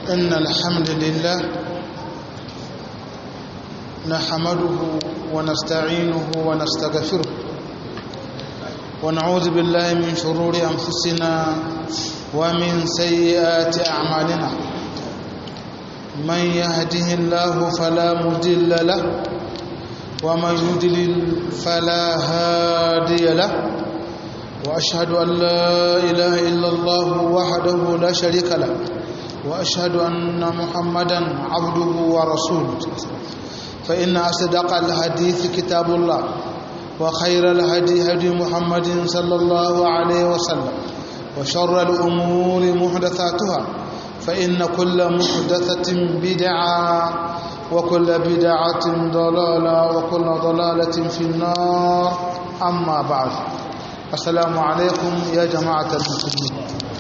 إن الحمد لله نحمده ونستعينه ونستغفره ونعوذ بالله من شرور أنفسنا ومن سيئات أعمالنا من يهده الله فلا مضل له ومن يضلل فلا هادي له وأشهد أن لا إله إلا الله وحده لا شريك له وأشهد أن محمدا عبده ورسوله فإن أصدق الحديث كتاب الله وخير الهدي هدي محمد صلى الله عليه وسلم وشر الأمور محدثاتها فإن كل محدثة بدعة وكل بدعة ضلالة وكل ضلالة في النار أما بعد السلام عليكم يا جماعة المسلمين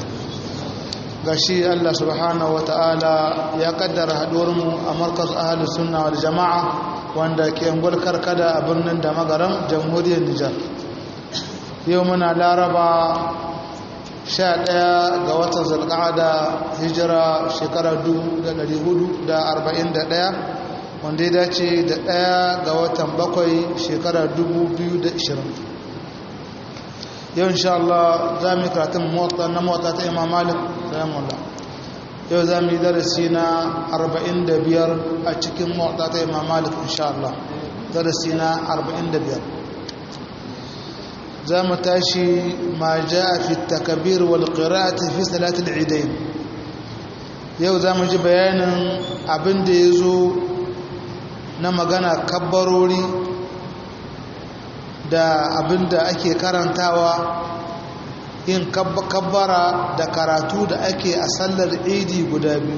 gashi Allah subhanahu ta'ala ya kaddara haduwarmu a markaz ahalus sunna wal jama'a wanda ke angol karkada a birnin da magaram jamhuriyar Nijar yau muna laraba 11 ga watan zulqa'ada hijira shekara 1441 wanda ya dace da 1 ga watan bakwai shekara 2020 yau insha Allah za mu yi karatun na mota ta imam malik rahimahullah yau za mu yi darasi na 45 a cikin mota ta imam malik insha Allah darasi na 45 za mu tashi ma ja fi takabir wal qira'ati fi salatul idain yau za mu ji bayanin abin da ya zo na magana kabbarori da abin da ake karantawa yin kabbara da karatu da ake a sallar idi guda biyu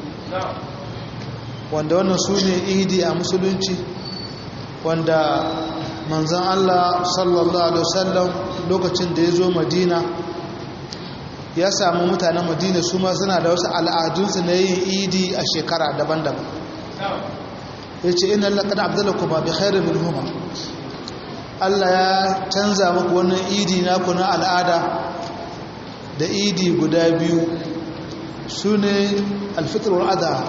wanda wannan su ne idi a musulunci wanda manzan Allah sallallahu alaihi wasallam lokacin da ya zo madina ya samu mutanen madina su ma suna da wasu al'adunsu na yin idi a shekara daban-daban ya ce ina laƙada abdullahi kuma bi khairu min huma Allah ya canza muku wannan idi naku na al'ada da idi guda biyu su ne alfitar adha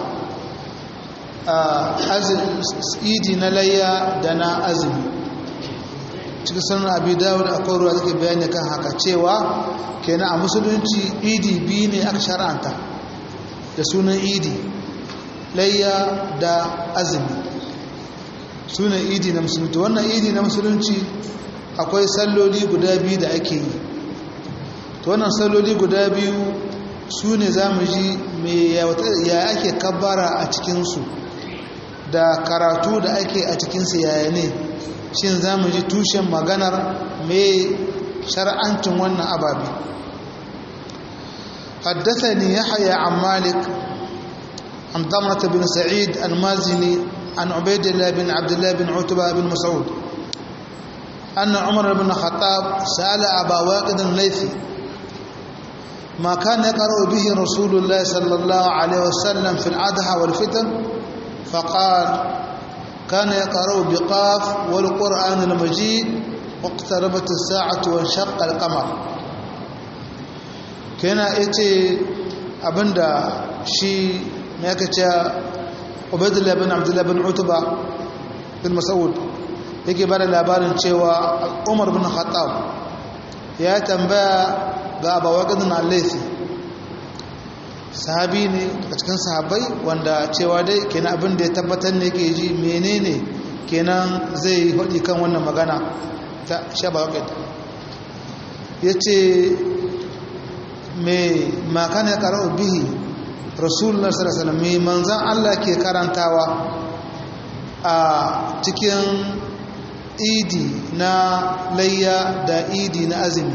idi na layya da na azumi cikin sanar abu dawud a kwarwa take bayani kan haka cewa kenan a musulunci idi biyu ne aka shara'anta da sunan idi layya da azumi suna idi na musulunci wannan idi na musulunci akwai salloli guda biyu da ake yi to wannan salloli guda biyu su ne za mu ji ya ake kabbara a cikinsu da karatu da ake a cikinsu yaya ne shin za mu ji tushen maganar mai shar'ancin wannan ababe حدثني يحيى عن مالك عن ضمرة بن سعيد المازني عن عبيد الله بن عبد الله بن عتبة بن مسعود أن عمر بن الخطاب سأل أبا واقد الليثي ما كان يقرأ به رسول الله صلى الله عليه وسلم في الأضحى والفتن فقال كان يقرأ بقاف والقرآن المجيد واقتربت الساعة وانشق القمر كان إتي أبندا شي ما ubaidullah bin abdullah bin utuba bin mas'ud yake bada labarin cewa umar bin khattab ya tambaya ga abawaqidun al-laythi sahabi ne daga cikin sahabbai wanda cewa dai kenan abin da ya tabbatar ne yake ji menene kenan zai faɗi kan wannan magana ta shabawaqid yace me makana ya qara'u bihi rasulullah sallallahu alaihi wasallam manzan Allah ke karantawa a cikin idi na layya da idi na azumi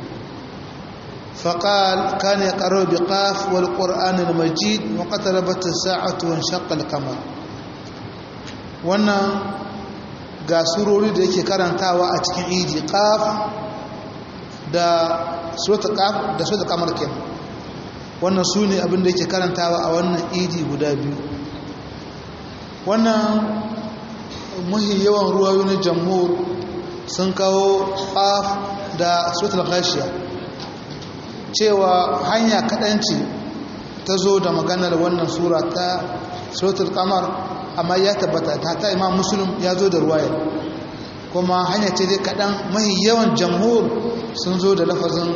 faqal kana yaqra bi qaf wal qur'an al majid wa qatarabat as-sa'atu wa shaqqa al qamar wannan ga surori da yake karantawa a cikin idi qaf da suratul qaf da suratul qamar kenan wannan su ne abinda yake karantawa a wannan idi guda biyu wannan muhi yawan ruwayo na jamhur sun kawo qaf da suratul ghashiya cewa hanya kaɗanci ta zo da maganar wannan sura ta suratul qamar amma ya tabbata ta ta imam muslim ya zo da ruwayar kuma hanya ce dai kaɗan mahi yawan jamhur sun zo da lafazin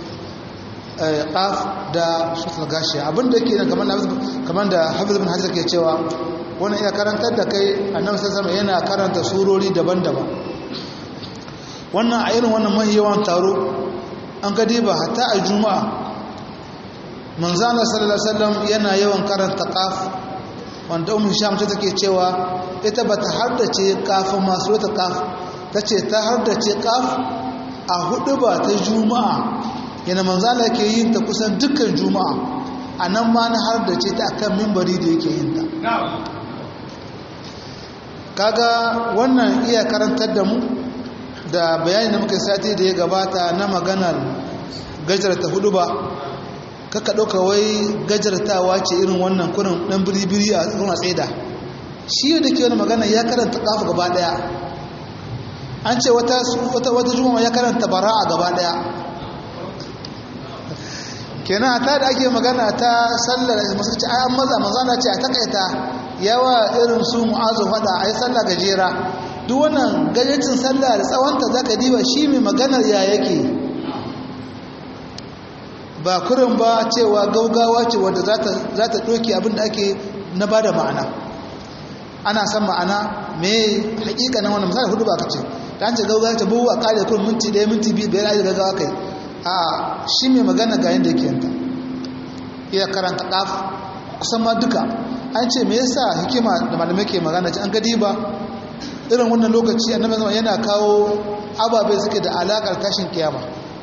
qaf da suratul gashiya abinda yake nan kamar kamar da hafiz bin hajar ke cewa wannan iya karantar da kai annabi sallallahu alaihi yana karanta surori daban-daban wannan a irin wannan mahi yawan taro an ga ba hatta a juma'a manzo Allah sallallahu alaihi wasallam yana yawan karanta qaf wanda ummu hisham ta take cewa ita bata haddace kafin masu wata qaf tace ta haddace qaf a hudu ba ta juma'a yana manzo Allah ke yin ta kusan dukkan juma'a anan ma na haddace ta akan minbari da yake yin ta kaga wannan iya karantar da mu da bayani da muka sati da ya gabata na maganar gajarta hudu ba kaka ɗauka wai gajartawa ce irin wannan kurin ɗan biribiri a tsoron tsaida shi da ke wani magana ya karanta ƙafa gaba ɗaya an ce wata wata juma'a ya karanta bara'a gaba ɗaya kenan ta da ake magana ta sallar masu ce ayan maza maza ce a takaita yawa irin su mu'azu faɗa a yi sallah gajera duk wannan gajecin sallah da tsawonta za ka diba shi mai maganar ya yake ba kurin ba cewa gaugawa ce wadda za ta ɗoke abinda ake na ba da ma'ana ana san ma'ana mai hakika na wannan misali hudu ba ka ce ta hanci gaugawa ta buwa kare kurin minti ɗaya minti biyu biyar aji gaggawa kai a shi mai magana ga yadda yake yanta iya karanta ƙaf kusan ma duka an ce me yasa hikima da malamai ke magana ce an gadi ba irin wannan lokaci annabi zama yana kawo ababe suke da alakar tashin kiyama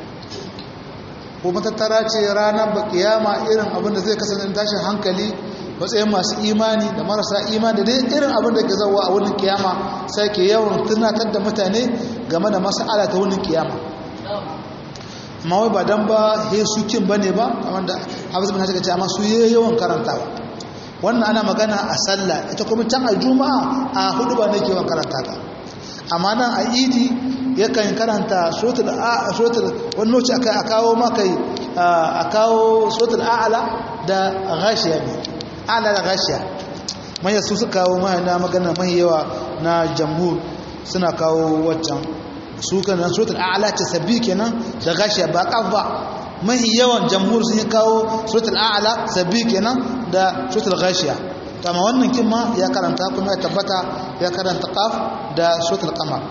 ko matattara ce ranar ba kiyama irin abin da zai kasance tashin hankali matsayin masu imani da marasa imani da dai irin abin da ke zauwa a wurin kiyama sai ke yawan tunatar da mutane game da mas'ala ta wurin kiyama amma wai ba dan ba he su kin bane ba kamar da Hafiz bin Hajar ce amma su yawan karantawa wannan ana magana a sallah ita kuma can a juma'a a hudu ba nake yawan karanta ta amma nan a idi yakan karanta suratul suratul wani lokaci aka kawo maka a kawo suratul a'la da ghashiya ne a'la da ghashiya mai su suka kawo mai na magana mai yawa na jamhur suna kawo waccan su kan suratul a'la ce sabbi kenan da ghashiya ba kaf ba mahi yawan jamhur sun yi kawo suratul a'la sabbi kenan da suratul ghashiya amma wannan kin ma ya karanta kuma ya tabbata ya karanta qaf da suratul qamar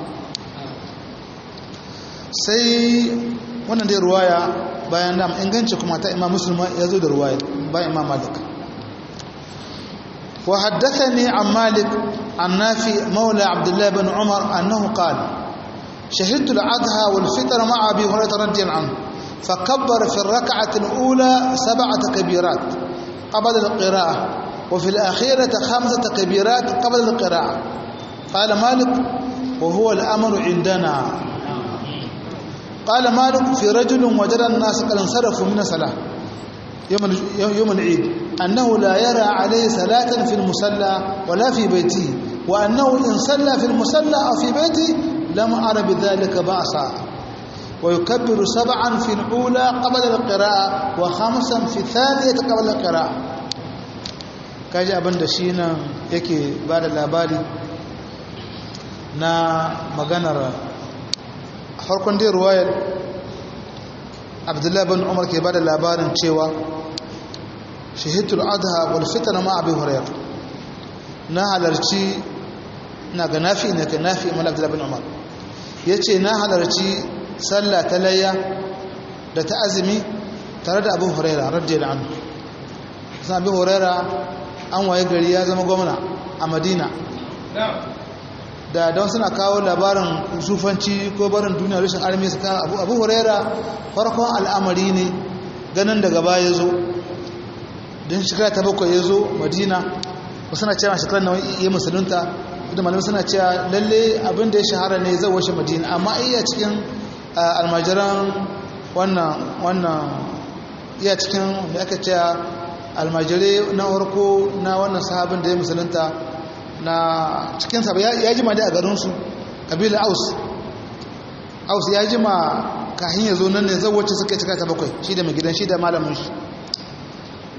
sai wannan dai ruwaya bayan da inganci kuma ta imam muslim ya zo da ruwaya bayan imam malik wa haddathani an malik an nafi maula abdullah ibn umar annahu qala شهدت الأضحى والفطر مع أبي هريرة رضي الله عنه فكبر في الركعة الأولى سبعة كبيرات قبل القراءة وفي الأخيرة خمسة كبيرات قبل القراءة قال مالك وهو الأمر عندنا قال مالك في رجل وجد الناس قد انصرفوا من الصلاة يوم يوم العيد أنه لا يرى عليه صلاة في المصلى ولا في بيته وأنه إن صلى في المصلى أو في بيته لم أر بذلك بأسا ويكبر سبعا في الأولى قبل القراءة وخمسا في الثانية قبل القراءة kaji abin da shi nan yake ba da labari na maganar farkon dai ruwayar abdullahi bin umar ke ba da labarin cewa shahidul adha wal fitr ma abi hurairah na halarci na ga nafi ne ka nafi mal abdullahi bin umar yace na halarci sallah ta layya da ta azumi tare da abu hurairah radiyallahu anhu sai abu hurairah an waye gari ya zama gwamna a madina da don suna kawo labarin sufanci ko barin duniya rashin armi su kawo abu abu huraira farkon al'amari ne ganin daga baya ya zo don shekara ta bakwai ya zo madina wasu na cewa shekarar na iya musulunta da malamai suna cewa lalle abin da ya shahara ne zai washe madina amma iya cikin almajiran wannan wannan iya cikin da aka cewa almajirai na harko na wannan sahabin da ya musulunta na cikin sa ya jima da a garinsu kabila aus aus ya jima kahin ya zo nan ne zan wacce suka cika ta bakwai shi da mai gidan shi da malamin shi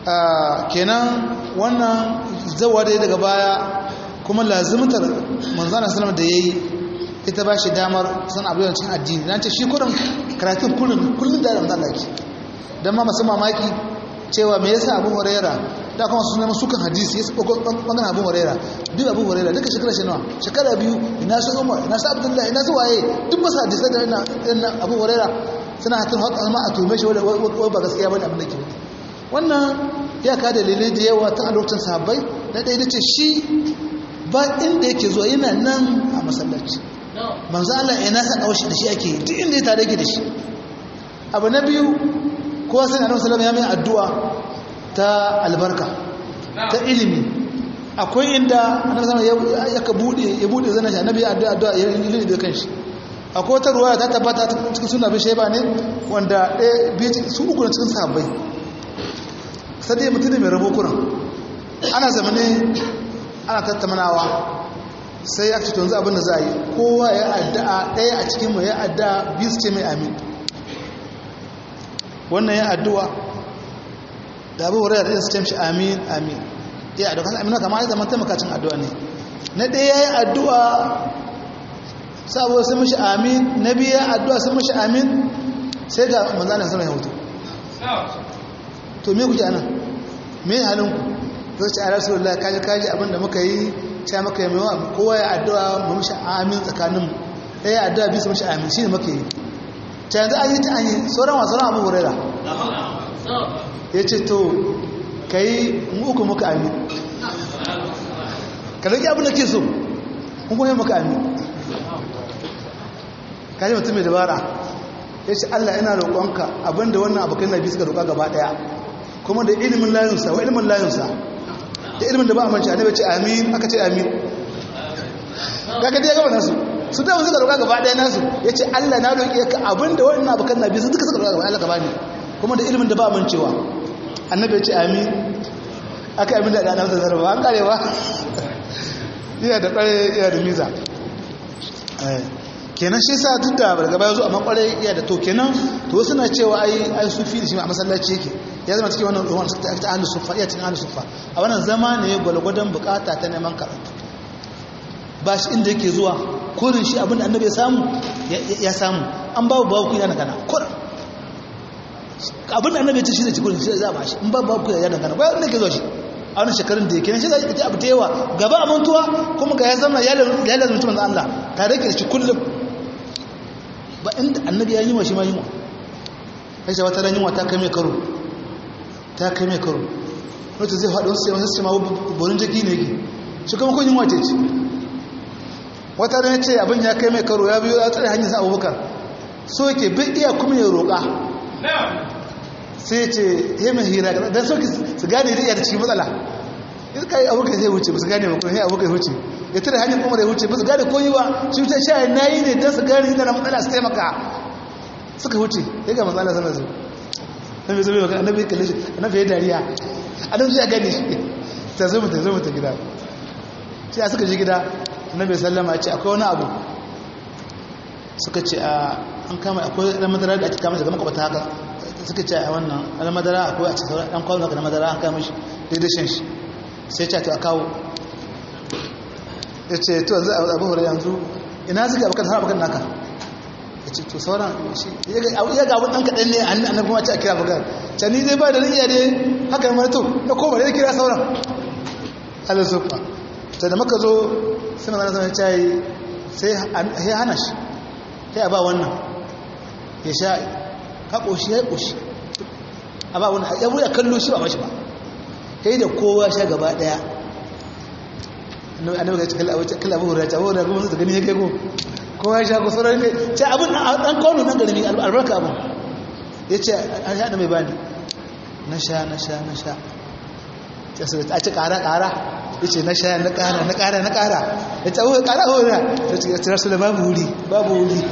kenan wannan zawa da daga baya kuma lazimtar manzana salama da ya yi ita ba shi damar san abu yawancin addini na ce shi kurin karatun kullum da ramzan laki don ma masu mamaki cewa me yasa abu huraira da kuma su neman sukan hadisi ya saba bangaren abu huraira duk abu huraira duka shekara shi nawa shekara biyu ina su umar ina su abdullahi ina su waye duk masu hadisai da ina abu huraira suna hatin haka ma a tume shi wani ba gaskiya bane abin da ke wannan ya ka dalilai da yawa tun a lokacin sahabbai na ɗaya da ce shi ba inda yake zuwa yana nan a masallaci manzo Allah ya nasa ɗaushi da shi ake duk inda ya tare yake da shi abu na biyu kowa sai annabi sallallahu ya mai addu'a ta albarka ta ilimi akwai inda annabi sallallahu ya ka bude ya bude zana shi annabi ya addu'a addu'a ya ilimi da kanshi akwai wata ruwaya ta tabbata cikin sunna bi shayba ne wanda ɗaya biyu su uku na cikin sahabbai sai dai mutum ne mai rabo kuran ana zamane ana tattaunawa sai ya ce tunzu abin da za a yi kowa ya addu'a ɗaya a cikin mu ya addu'a biyu su ce mai amin wannan ya addu'a da abu wurin da su ce mishi amin amin ya addu'a kan amina kama ya zama taimakacin addu'a ne na ɗaya ya yi addu'a saboda sun mishi amin na biya addu'a sun mishi amin sai ga manzanin sama ya hutu to me kuke anan me halin ku zai ce a rasulullah kaji kaji abinda muka yi ta maka yi mewa kowa ya addu'a mu mishi amin tsakaninmu ɗaya addu'a bisa mishi amin shi ne muka yi ta yanzu an yi ta an yi sauran wasu ran abu hurera ya ce to ka yi mu uku muka amin ka rage abin da ke so kun kuma yi muka amin ka yi mutum mai dabara ya ce allah ina roƙonka abinda wannan abokan na biyu suka roƙa gaba ɗaya kuma da ilimin layunsa wa ilimin layunsa da ilimin da ba a manci a nabe ce amin aka ce amin kaga dai gaba nasu su da suka roƙa gaba ɗaya nasu ya ce allah na roƙe ka abinda wannan abokan na biyu suka suka roƙa gaba ɗaya gaba ne kuma da ilimin da ba a mancewa annabi ya ce amin aka amin da ɗanar da zarba an ƙarewa iya da ƙware iya da miza kenan shi sa duk da daga baya zo amma ƙware iya da to kenan to suna cewa ai ai sufi da shi a masallaci yake ya zama cikin wannan ruwan ta ta ahlus sufa iya cikin ahlus sufa a wannan zama ne gwalgwadon bukata ta neman karatu ba shi inda yake zuwa kurin shi abinda annabi ya samu ya samu an babu babu kuya na kana kurin abinda annabi ya ce shi ne cikin shi za a ba shi in babu babu kuya ya dangana ba yadda ke zuwa shi a wani shekarun da yake shi za a abu da yawa gaba a mantuwa kuma ga ya zama ya lalata mutum da Allah tare da shi kullum ba inda annabi ya yi wa shi ma yi wa kai sai wata ran yunwa ta kai mai karo ta kai mai karo wata zai faɗi wasu sai wasu ma borin jiki ne yake shi kuma kun yunwa ce ce wata ran ce abin ya kai mai karo ya biyo ya tsare hanyar sa abubakar so yake bai iya kuma ya roƙa sai ce ya mai hira don so su gane da iya da cikin matsala in ka yi abokan zai wuce ba su gane ba kuma ya abokan wuce ya tare hanyar kuma da wuce ba su gane koyi ba shi wuce sha na yi ne don su gane inda na matsala su taimaka suka wuce ya ga matsala sana zo na bai zobe na bai kalle shi na bai dariya a don ya gane shi ta zo mutu zo mutu gida sai a suka je gida na bai sallama ce akwai wani abu suka ce an kama akwai ɗan madara da ake kama daga makwabta haka suka ce a wannan ɗan madara akwai a cikin ɗan kwano haka na madara an kama shi daidai shan shi sai ce to a kawo ya ce to yanzu abu hura yanzu ina suka abokan har abokan naka ya ce to sauran shi ya ga abin ɗan kaɗan ne a nan kuma ce a kira abokan can ni zai ba da riya ne haka yi marito na koma da ya kira sauran halin sufa ta da maka zo sai mazana zama ya yi sai ya hana shi ya ba wannan ya sha ka ƙoshi ya ƙoshi a ba wannan ya buɗe kallo shi ba mashi ba kai da kowa sha gaba ɗaya annabi ga cikin abu cikin abu hurata abu hurata kuma su gani ya kai ko kowa sha ko sauran kai ce abin an kawo nan garmi albarka abin ya ce an sha da mai bani na sha na sha na sha a ci ƙara ƙara ya ce na sha na ƙara na ƙara na ƙara ya ce abuwa ƙara hura ya ce ya ce rasu da babu wuri babu wuri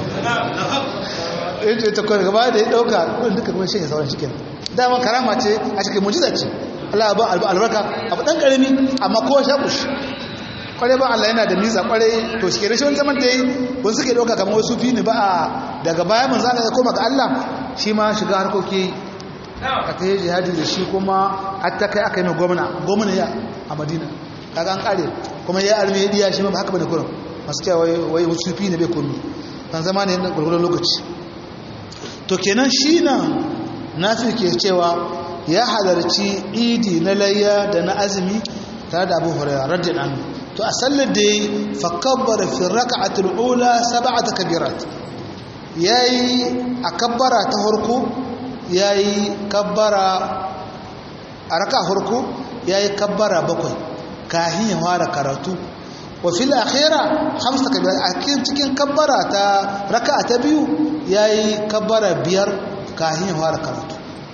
ya ce ta kawai gaba da ya ɗauka kudin duka kuma shi ne sauran cikin dama karama ce a cikin mujiza ce Allah ba albarka abu ɗan ƙarami amma kowa sha kushi kwarai ba Allah yana da miza kwarai to shi ke rashin zaman ta yi wani suke ɗauka kamar wasu fi ne ba a daga baya mun zana ya koma ga Allah shi ma shiga harkoki aka yi jihadi da shi kuma hatta kai aka yi mai gwamna gwamna ya a madina kaga an kare kuma ya arme ya diya shi ma ba haka bane kurin masu cewa wai wasu fi ne bai komi kan zama ne na gwargwadon lokaci to kenan shi nan nafi ke cewa ya halarci idi na layya da na azumi tare da abu hurairah radiyallahu anhu to a sallar da yi fakabbar fi raka'atul ula sab'ata kabirat yayi a kabbara ta farko yayi kabbara a raka farko yayi kabbara bakwai kahin ya fara karatu wa fil akhira khamsa kabirat a cikin kabbara ta raka'a ta biyu yayi kabbara biyar kahin ya fara karatu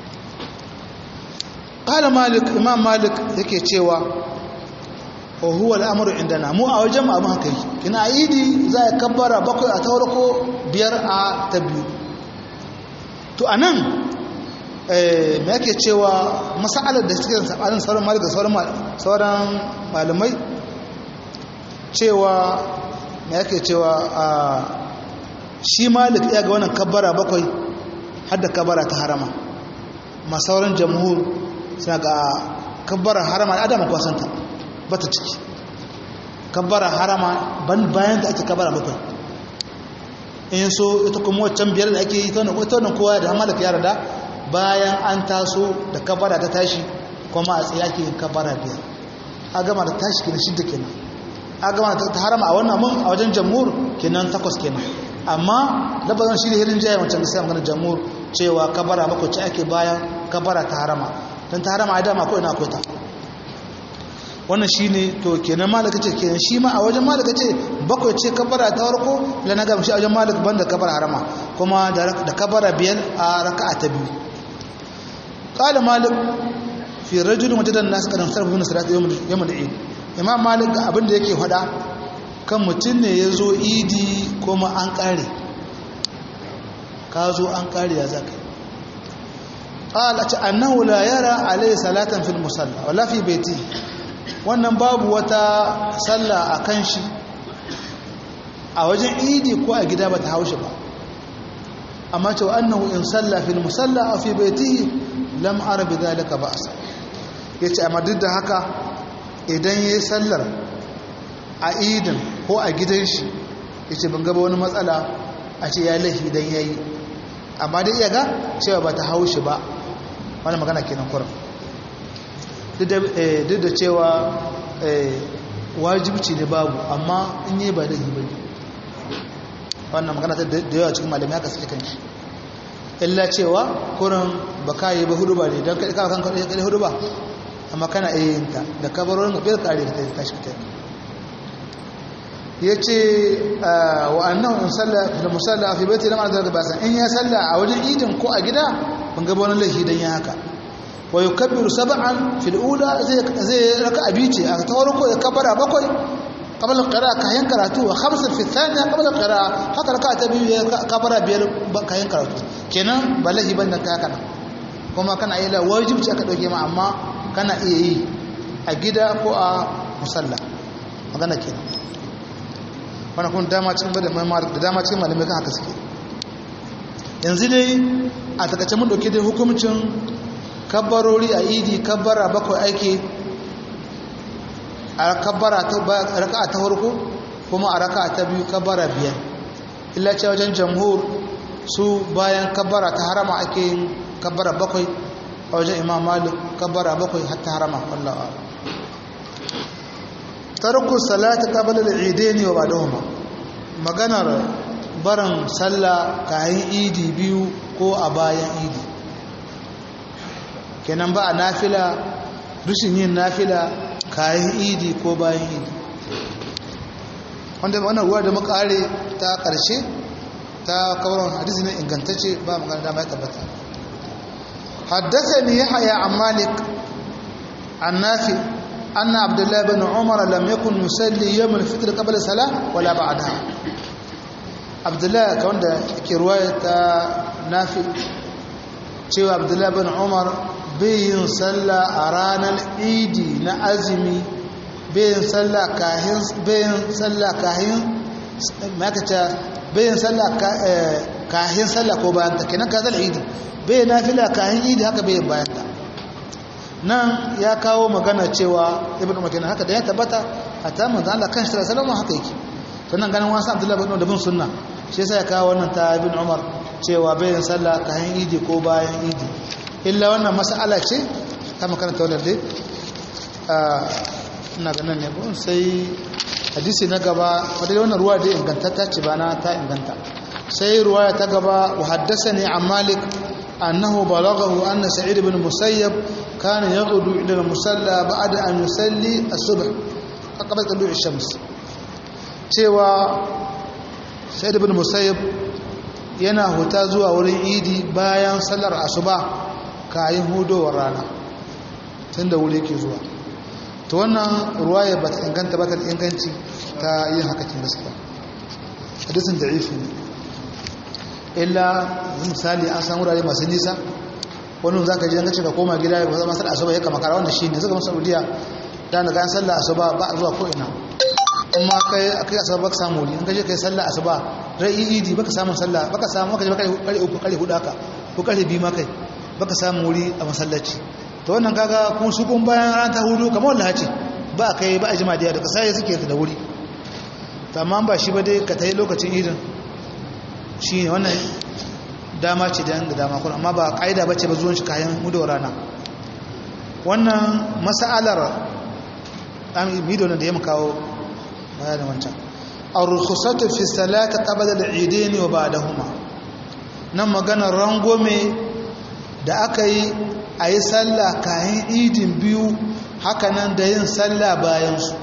qala malik imam malik yake cewa wa huwa al'amuru indana mu a wajen mu haka yi kina idi za a kabbara bakwai a taurako biyar a ta biyu to a nan me yake cewa masalar da suke sabanin sauran malik da sauran malamai cewa me yake cewa shi malik ya ga wannan kabbara bakwai har da kabbara ta harama ma sauran jamhur suna ga kabbara harama da adama kwasanta bata ciki kabbara harama ban bayan da ake kabbara bakwai in so ita kuma waccan biyar da ake yi ta wannan kowa da hamalaka ya rada bayan an taso da kabbara ta tashi kuma a tsaye ake yin kabbara biyar a gama da tashi kenan shidda kenan a gama ta harama a wannan mun a wajen jamhur kenan takwas kenan amma labazan shi da hirin jaya wancan da sai magana jamhur cewa kabbara bakwai ce ake bayan kabbara ta harama don ta harama a dama ko ina akwai ta wannan shi ne to kenan malaka ce kenan shi ma a wajen malaka ce bakwai ce kabara ta farko da na gamshi a wajen malaka banda kabara harama kuma da kabara biyar a raka'a ta biyu qala malik fi rajulin wajadan nas kadan sarfu min salat yawm yawm al-eid imam malik ga abin da yake faɗa kan mutum ne ya zo idi kuma an kare ka zo an kare ya zaka qala ta annahu la yara alayhi salatan fil musalla wala fi baiti wannan babu wata sallah a kan shi a wajen idi ko a gida ba ta haushe ba amma cewa annahu in salla fil musalla a fi baitihi lam ara bi zalika ba'sa yace amma duk da haka idan yayi sallar a idin ko a gidan shi yace ban ga wani matsala a ce ya lahi dan yayi amma dai iya ga cewa ba ta haushe ba wannan magana kenan kurin duk da cewa wajibci ne babu amma in yi ba da yi ba ne wannan magana ta da yawa cikin malamai haka suke kanshi illa cewa kurin ba ka yi ba hudu ba ne don kaɗi kawo kankan kaɗi hudu ba amma kana iya yin ta da kabarorin biyar kare ta tashi ta ya ce wa annan in salla da musalla a fi bai lamar da basan in ya salla a wajen idin ko a gida ban gaba wani laifi don ya haka wa yukabbiru sab'an fil ula zai zai raka abici a ta farko ya kabara bakwai qabla al-qira'a kayan karatu wa khamsa fi thaniya qabla al-qira'a haka raka ta biyu ya kabara biyar kayan karatu kenan balahi banda ka kana kuma kana yi la wajibi aka dauke ma amma kana iya yi a gida ko a musalla magana kenan wannan kun dama cikin bada da dama cikin malamai kan haka suke yanzu dai a takaice mun dauke dai hukuncin kabbarori a idi kabbara bakwai ake a kabbara ta raka ta farko kuma a raka ta biyu kabbara biyar illa ce wajen jamhur su bayan kabbara ta harama ake yin kabbara bakwai a wajen imam malik kabbara bakwai hatta harama wallawa tarku salata qabla al-eidain wa ba'dahuma maganar barin sallah kayan idi biyu ko a bayan idi kenan ba a nafila rushin yin nafila kayan idi ko bayan idi wanda wannan ruwa da makare ta ƙarshe ta kawar hadisi ne ingantacce ba magana dama ya tabbata حدثني يحيى عن مالك عن نافع أن عبد الله بن عمر لم يكن يصلي يوم الفطر قبل الصلاة ولا بعدها عبد الله كون ده ke ruwaya ta nafi cewa Abdullah bin Umar bayin sallah a ranar Idi na azumi bayin sallah kahin bayin sallah kahin makata bayin sallah kahin sallah ko bayan ta kenan ka zal idi bai nafila kahin idi haka bai bayan ta nan ya kawo magana cewa ibn umar kenan haka da ya tabbata hatta manzo Allah kan shi sallallahu haka yake sannan ganin wasu abdullahi bin da bin sunna shi yasa ya kawo wannan ta ibn umar cewa bayan sallah kahin idi ko bayan idi illa wannan mas'ala ce ta makaranta wannan dai ina ganin ne bon sai hadisi na gaba wadda wannan ruwa da ingantatta ce ba na ta inganta sai ruwaya ta gaba wa haddathani an malik annahu balaghahu anna sa'id ibn musayyab kana yaghdu ila al-musalla ba'da an yusalli as-subh qabla tulu' ash-shams cewa sa'id ibn musayyab yana huta zuwa wurin idi bayan sallar asuba kayan hudowar rana tunda wuri yake zuwa to wannan ruwaya ba ta inganta ba ta da inganci ta yin haka kin gaskiya hadisin da'ifi ne illa misali an san wurare masu nisa wani za ka ji an ka koma gida ba zama sallah asuba ya kama kara wanda shi ne suka masu saudiya da na gayan sallah asuba ba a zuwa ko ina in ma kai akai asuba baka samu wuri in ka je kai sallah asuba rai idi baka samu sallah baka samu baka je baka kare uku kare hudu haka ko kare biyu ma kai baka samu wuri a masallaci to wannan kaga kun su kun bayan ran ta hudu kamar wallahi ce ba kai ba a jima da daga sai suke da wuri to amma ba shi ba dai ka tayi lokacin idin shi ne wannan dama ce da da dama kuma amma ba kaida bace ba zuwan shi kayan hudu rana wannan mas'alar an bidiyo da ya kawo bayanin wancan ar-rukhsatu fi salati qabla al-eidain wa ba'dahuma nan maganar rangome da aka yi a yi sallah kayan idin biyu hakanan da yin sallah bayansu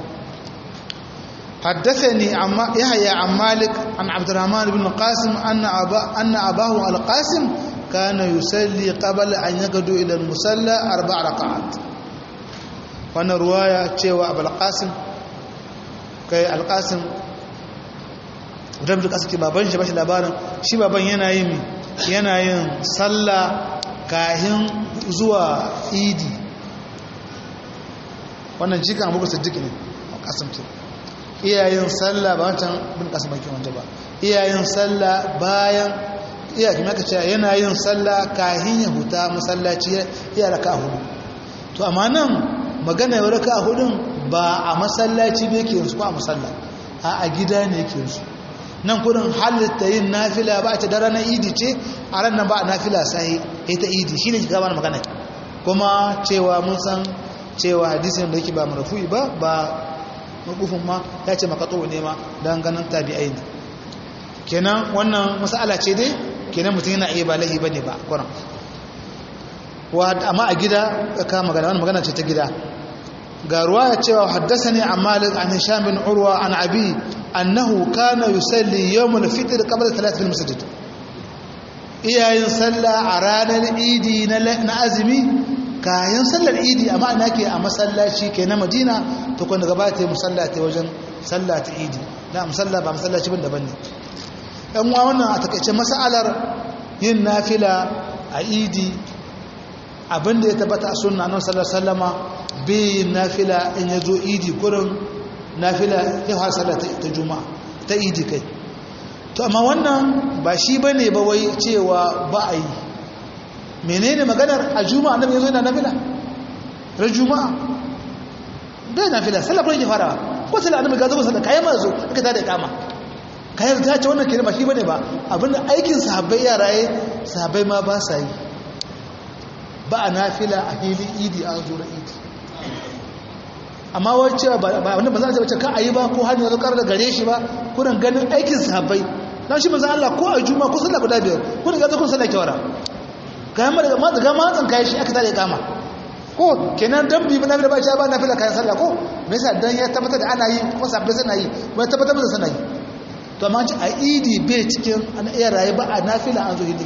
حدثني يحيى عن مالك عن عبد الرحمن بن القاسم أن, أبا أن أباه القاسم كان يصلي قبل أن يقدو إلى المصلى أربع ركعات وانا رواية تشيوى أبا القاسم كي القاسم wadanda da suke baban shi bashi labarin shi baban yana yin yana yin sallah kahin zuwa idi wannan jikan abubuwa siddiq ne kasamce iyayen sallah ba wancan bin kasam bakin wanda ba iyayen sallah bayan iya kuma ka ce yana yin sallah kahin ya huta masallaci ya raka hudu to amma nan magana ya raka hudun ba a masallaci ba yake yansu ko a musalla a a gida ne yake yansu nan kudin halitta yin nafila ba a ce dara na idi ce a ran nan ba a nafila sai ita idi shi ne shi gaba magana kuma cewa mun san cewa hadisin da yake ba marafu'i ba ba makufin ma ya ce makato ne ma don ganin tabi'ai ne kenan wannan masala ce dai kenan mutum yana iya ba lahi ba ne ba kwanan amma a gida ka magana wani magana ce ta gida ga ruwa ya cewa haddasa ne a malik an hisham bin urwa an abi annahu kana yusalli yawmul fitr qabla talatin masjid iyayen sallah a ranar idi na azumi kayan sallar idi amma ana ke a masallaci ke na madina to kwanda gaba ta yi musallata wajen sallata idi na musalla ba masallaci bin daban ne yan wa wannan a takaice masalar yin nafila a idi abinda ya tabbata a sunna nan sallar sallama bai yin nafila in ya zo idi kurin nafila ya fara sallar ta juma'a ta idi kai to amma wannan ba shi bane ba wai cewa ba a yi menene maganar a juma'a annabi yazo yana nafila ran juma'a bai nafila sallah ba yake farawa ko sallah annabi ga zo sallah kayan mazo aka tada kama kayan ta ce wannan kire ba shi bane ba abinda aikin sahabbai yara yayi sahabbai ma ba sa yi ba a nafila a hili idi a zuwa idi amma wai cewa ba wanda ba za a ce ka ayi ba ko hanyar zakar da gare shi ba kunan ganin aikin sahabbai dan shi manzo Allah ko a juma'a ko sallah guda biyar kun ga zakon sallah kyawara kayan mara ma daga matsan kayan shi aka tare kama ko kenan dan bi na ba ba na fila kayan sallah ko me yasa dan ya tabbatar da ana yi kuma sabbai suna yi kuma tabbatar da suna yi to amma ci a idi bai cikin an iya rayu ba a nafila an zo idi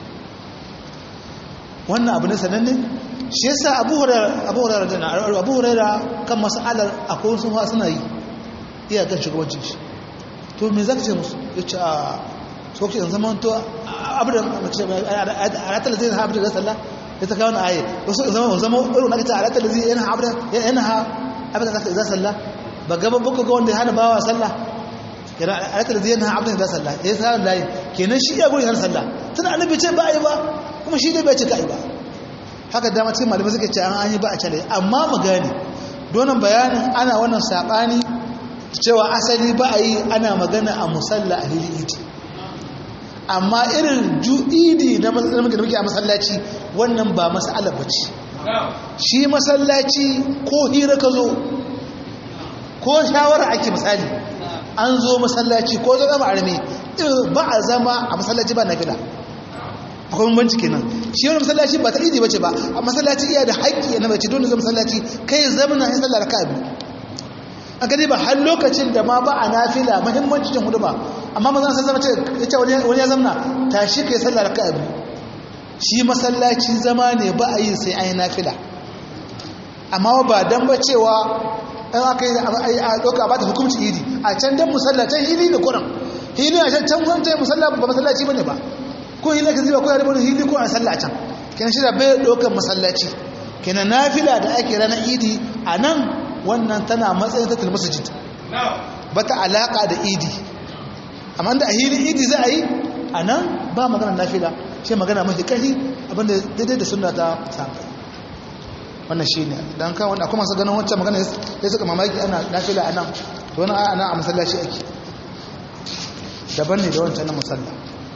wannan abu ne sananne shi yasa abu hurairah abu hurairah da abu hurairah kan mas'alar akwai wasu ma suna yi iya kan shugabancin shi to me zaka ce musu yace a so ke zaman to abin alatar zai na abin da sallah ya ta kawo na aye wasu zama zama irin nakita alatar zai yana abin yana ha abin da zai sallah ba gaba baka ga wanda ya hana bawa sallah yana alaƙar da zai na abin da sallah ya sa layi kenan shi ya guri har sallah tun annabi ce ba a yi ba kuma shi dai bai ce ka yi ba haka dama cikin malamai suka ce an yi ba a cale amma mu gane donan bayanin ana wannan saɓani cewa asali ba a yi ana magana a musalla a hili idi amma irin ju'idi na muke a masallaci wannan ba masala ba ce shi masallaci ko hira ka zo ko shawara ake misali an zo masallaci ko zo zama arme ba a zama a masallaci ba na fila akwai banci kenan shi wani masallaci ba ta idi bace ba a masallaci iya da haƙƙi na bace dole zama masallaci kai zamana in sallar ka biyu a gani ba har lokacin da ma ba a nafila muhimmanci cin hudu ba amma mazan sai zama ce ya ce wani ya zamna tashi kai sallar ka biyu shi masallaci zama ne ba a yi sai an yi nafila amma ba dan ba cewa in aka yi a ɗauka ba ta hukumci idi a can dan musallacin hili da kuran hili a can can wancan musalla ba masallaci ba ne ba ko hili ka ziba ko ya rubuta hili ko a sallah a can kenan shi da bai ɗaukar masallaci kenan nafila da ake ranar idi a nan wannan tana matsayin tattalin masajid ba ta alaƙa da idi amma da a hili idi za a yi a nan ba magana nafila shi magana mafi ƙarfi abinda daidai da suna ta samu wannan shi ne don kan wanda kuma su ganin wancan magana ya suka mamaki ana nafila a nan to wani ana a masallaci ake daban ne da wancan na musalla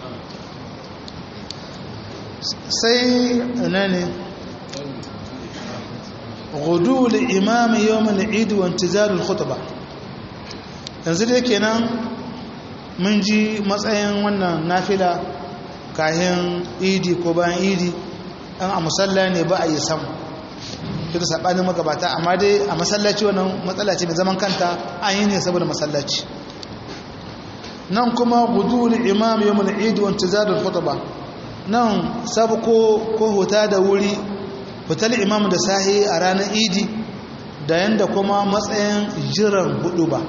sai ina ne gudu da imami yawon al'idi wa intizarul khutba yanzu dai kenan mun ji matsayin wannan nafila kayan idi ko bayan idi an a musalla ne ba a yi samu duk saɓanin magabata amma dai a masallaci wannan matsala ce mai zaman kanta an yi ne saboda masallaci nan kuma gudul imam yawmul eid wa intizarul khutba nan sabko ko huta da wuri fitar imam da sahi a ranar idi da yanda kuma matsayin jiran hudu ba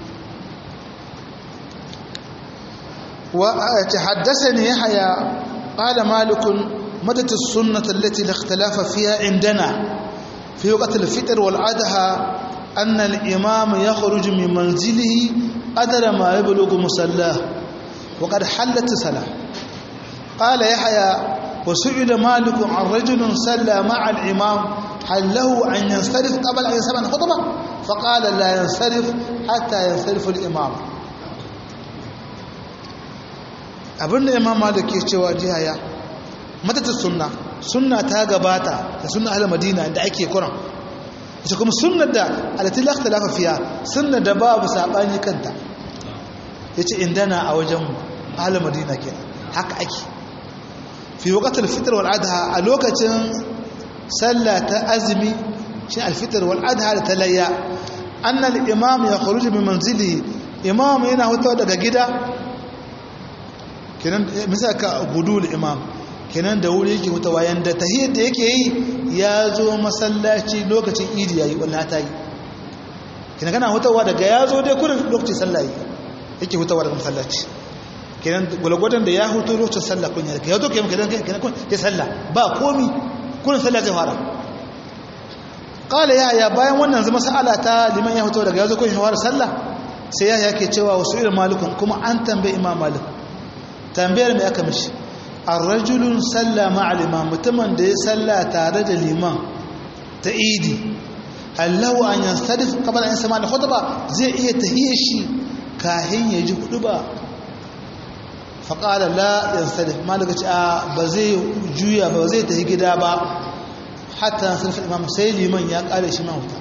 وتحدثني يحيى قال مالك مدت السنة التي لا اختلاف فيها عندنا في وقت الفطر والأضحى أن الإمام يخرج من منزله قدر ما يبلغ مسلاه وقد حلت الصلاة قال يحيى وسئل مالك عن رجل صلى مع الإمام هل له أن ينصرف قبل أن يسمع الخطبة فقال لا ينصرف حتى ينصرف الإمام abinda imam malik ke cewa jihaya matata sunna sunna ta gabata da sunna ahli madina da ake kuran ita kuma sunnar da alati la ikhtalafa fiha sunna da babu sabani kanta yace indana a wajen ahli madina kenan haka ake fi waqt al-fitr wal adha a lokacin sallah ta azmi shi al-fitr wal adha da talayya anna al-imam yakhruju min manzili imam yana hutawa daga gida kenan misal ka gudul imam kenan da wuri yake hutawa yanda tahiyyar da yake yi ya zo masallaci lokacin idi yayi wallahi ta yi kenan kana hutawa daga ya zo dai kurin lokacin sallah yake hutawa daga masallaci kenan gulgwadan da ya hutu lokacin sallah kun ya ya zo kenan kenan kenan kun ya sallah ba komi kurin sallah zai fara qala ya ya bayan wannan zama sa'ala ta liman ya hutu daga ya zo kun ya fara sallah sai ya yake cewa wasu irin malikun kuma an tambaye imam malik tambayar mai aka mishi arrajulun salla ma'al imam mutumin da ya salla tare da liman ta idi allahu an yansarif kamar an sama da khutba zai iya tahiyar shi kahin ya ji hudu ba faƙalar la yansarif malaka ce a ba zai juya ba zai tahi gida ba hatta yansarif imam sai liman ya ƙare shi mahuta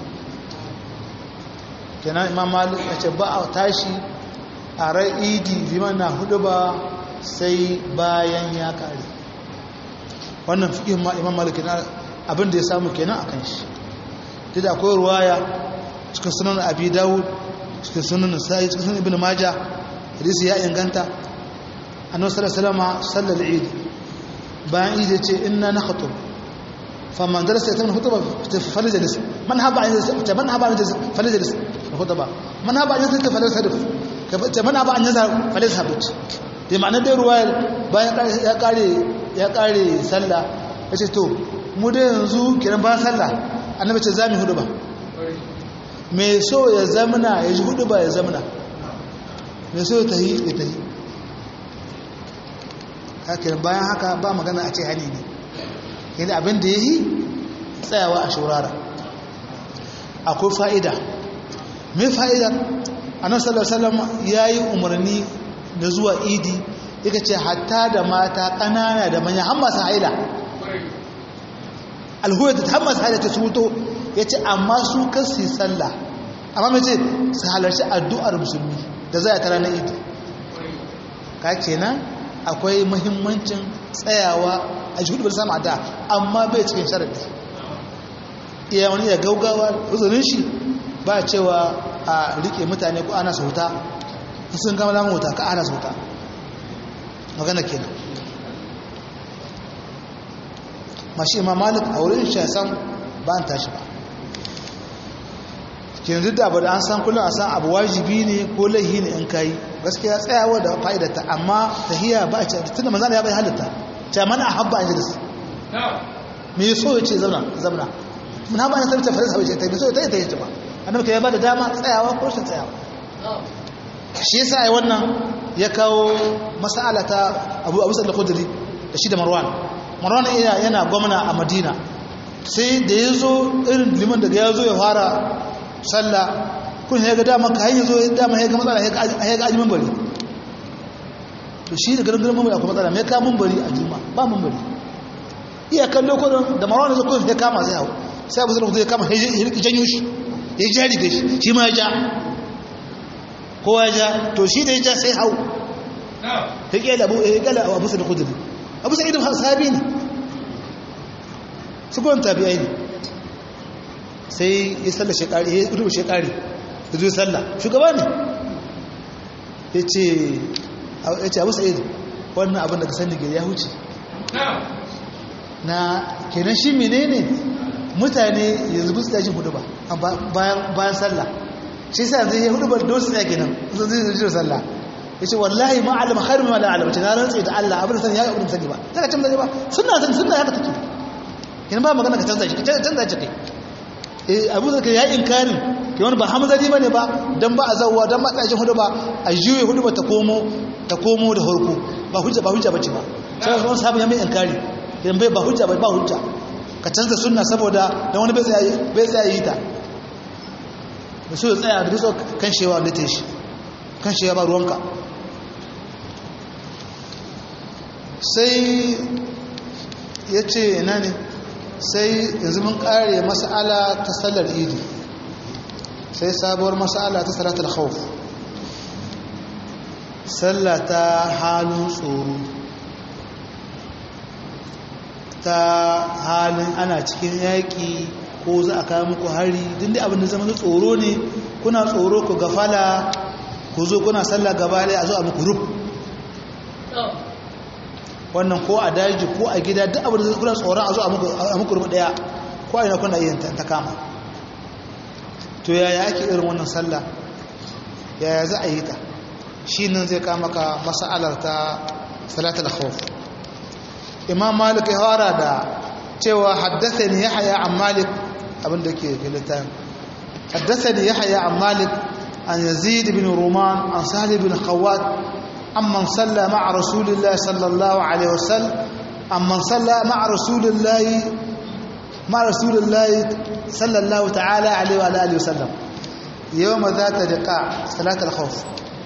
kenan imam malik ya ce ba a tashi a rai idi liman na hudu ba sai bayan ya kare wannan fiƙin imam malik na abin da ya samu kenan a kan shi duk da akwai ruwaya cikin sunan abi dawud cikin sunan sa'i cikin sunan ibn majah hadisi ya inganta annabi sallallahu alaihi wasallam sallar eid bayan eid ya ce inna nakhutu faman darasa ya tabbata khutba faljalis man haba an yajlis man haba an yajlis faljalis khutba man haba an yajlis faljalis man haba an yajlis faljalis da ma'ana dai ruwayar bayan ya kare ya kare sallah ya ce to mu dai yanzu kiran bayan sallah annabi ce za mu hudu ba mai so ya zamana ya ji hudu ba ya zamana mai so ta yi ya ta yi haka bayan haka ba magana a ce hani ne yadda abin da ya yi tsayawa a shurara akwai fa'ida mai fa'ida a nan sallallahu ya yi umarni na zuwa idi yaka ce hatta da mata ƙanana da manya har masu haila alhuwa da har masu haila ta suto ya ce amma su kan su yi sallah amma mai ce su halarci addu'ar musulmi da za a tara na idi ka kenan akwai muhimmancin tsayawa a jihudu bai samu da amma bai cikin sharaɗi iya wani ya gaugawa uzurin shi ba cewa a rike mutane ko ana sauta sun gama lamun wuta ka ana sauta magana kenan mashi imam malik a wurin shi san ba an tashi ba kenan duk da abu da an san kullum a san abu wajibi ne ko laihi ne in kayi gaskiya tsayawa da fa'idata amma tahiyya ba a ce tunda manzana ya bai halitta ce mana habba an jidis me so ya ce zauna zauna mun haɓa na sarrafa farisa bai ce ta so ta yi ta yi ba annabi ya ba da dama tsayawa ko shi tsayawa shi yasa ai wannan ya kawo mas'ala ta Abu Abu Sa'id al-Khudri da shi da Marwan Marwan yana gwamna a Madina sai da yazo irin liman daga yazo ya fara sallah kun ya ga dama kai yazo ya dama ya ga matsala ya ga ajimin bari to shi da garin garin mambari akwai matsala mai ka mambari a juma ba mambari iya kallo kodin da Marwan ya zo ya kama sai hau sai Abu Sa'id al-Khudri ya kama ya janyo shi ya jari da shi shi ma ya ja kowa ja to shi da ya ja sai hau ta ƙela abu ya ƙela abu sa da kudiri abu sa idan sabi ne su kuwan tabi'ai ne sai ya salla shekari ya rubu shekari da zuwa salla shugaba ne ya ce abu sa'id wannan abin da ka sani gari ya huce na kenan shi menene mutane yanzu bisa jin hudu ba bayan sallah shi sa zai yi hudu ba don su tsaye kenan sun zai zai sallah ya ce wallahi ma alama khairu ma la alama ce na rantsi da Allah abin sani ya abin sani ba zaka canza ne ba sunna sani sunna ya ka take kenan ba magana ka canza shi ka canza shi kai eh abu zaka ya inkarin ke wani ba hamzari bane ba dan ba a zawwa dan ba tsajin hudu ba a juye hudu ba ta komo ta komo da horko ba hujja ba hujja bace ba sai wani sahabi ya mai inkari idan bai ba hujja ba ba hujja ka canza sunna saboda dan wani bai tsaya bai tsaya yi ta da su tsaya da biso kan shewa da ta shi kan shewa ba ruwanka sai ya ce ina ne sai yanzu mun kare mas'ala ta sallar idi sai sabuwar mas'ala ta salatul khawf sallah ta halin tsoro ta halin ana cikin yaƙi ko za a kawo muku hari din da abin da zama tsoro ne kuna tsoro ku gafala ku zo kuna sallah gaba ɗaya a zo a muku rub wannan ko a daji ko a gida duk abin da kuna tsoron a zo a muku rub ɗaya ko a yi na kuna yin ta kama to yaya ake irin wannan sallah yaya za a yi ta shi nan zai kama ka masa'alar ta salatul khawf imam malik ya fara da cewa haddathani yahya an malik abinda ke littafin haddathani yahya an malik an yazid bin ruman an salih bin khawat amman salla ma'a rasulillahi sallallahu alaihi wasallam amman salla ma'a rasulillahi ma'a rasulillahi sallallahu ta'ala alaihi wa alihi wasallam yawma zata liqa salatul khawf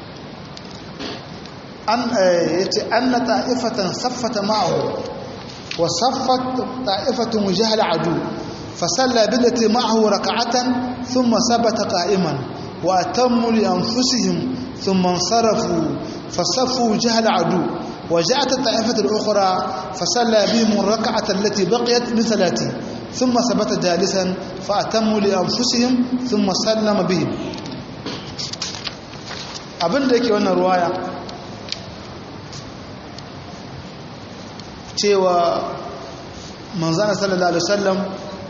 an yace anna ta'ifatan saffata ma'ahu wa saffat ta'ifatu mujahal adu fasalla billati ma'ahu rak'atan thumma sabata qa'iman wa atammu li anfusihim thumma sarafu fasaffu jahal adu وجاءت الطائفة الأخرى فصلى بهم الركعة التي بقيت من ثلاثين ثم ثبت جالسا فأتموا لأنفسهم ثم سلم بهم abin da yake wannan ruwaya cewa manzana sallallahu alaihi wasallam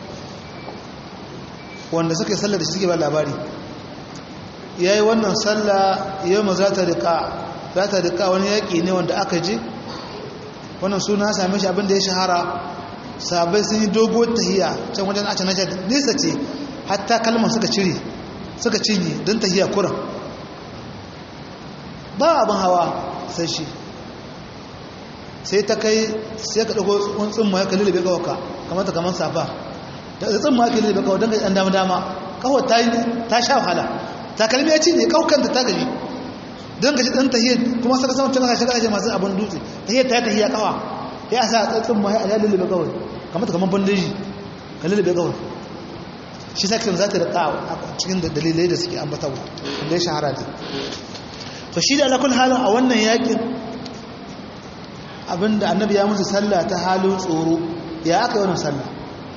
wanda suka yi sallar da shi suke ba labari ya yi wannan sallah yau ma za ta rika za ta rika wani yaƙi ne wanda aka je wannan suna same shi abinda ya shahara sabai sun yi dogo tahiya can wajen a can nesa ce hatta kalmar suka cire suka cinye don tahiya kuran ba abin hawa sai shi sai ta kai sai ka ɗago wani tsimma ya kalli da bai kawaka kamar ta kamar safa da tsimma ya kalli da bai kawaka don ka ɗan dama dama kawai ta sha wahala takalmi ya ci ne kawukanta ta gaji don gaji ɗan tahiyar kuma saka sama tun kashe kashe masu abin dutse tahiyar ta yi tahiyar kawa ya sa tsatsin ma ya lullube kawai kamar ta kamar bandeji ka lullube kawai shi sakin za ta rika a cikin dalilai da suke ambatawa wanda ya shahara da to shi da alakul halin a wannan yakin abinda annabi ya musu sallah ta halin tsoro ya aka yi wannan sallah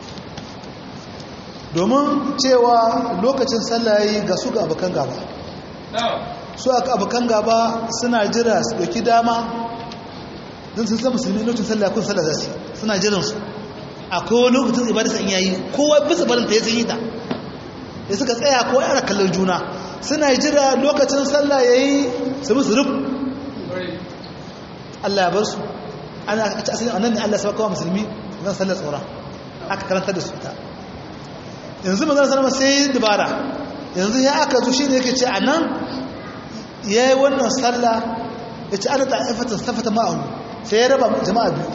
domin cewa lokacin sallah ya yi ga su ga abokan gaba su aka abokan gaba suna jira su ɗauki dama don sun san musulmi lokacin sallah kun sallah za su suna jiransu akwai wani lokacin ibada san yayi kowa bisa barin ta ya sanyi ta ya suka tsaya kowa yana kallon juna suna jira lokacin sallah yayi su musu rub Allah ya bar su ana a ci asalin annan ne Allah ya saba kowa musulmi zan sallar tsora aka karanta da su ta yanzu manzon sallama sai dubara yanzu ya aka zo shine yake ce anan yayi wannan sallah yace ana ta'ifatan safata ma'ahu sai ya raba jama'a biyu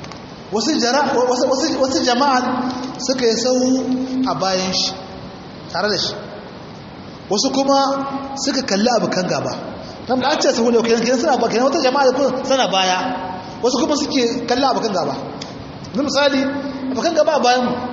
wasu jama'a suka yi sau a bayan shi tare da shi wasu kuma suka kalli abokan gaba nan ba a ce sahu ne kenan suna ba kenan wata jama'a da kuma suna baya wasu kuma suke kalli abokan gaba na misali abokan gaba a bayan mu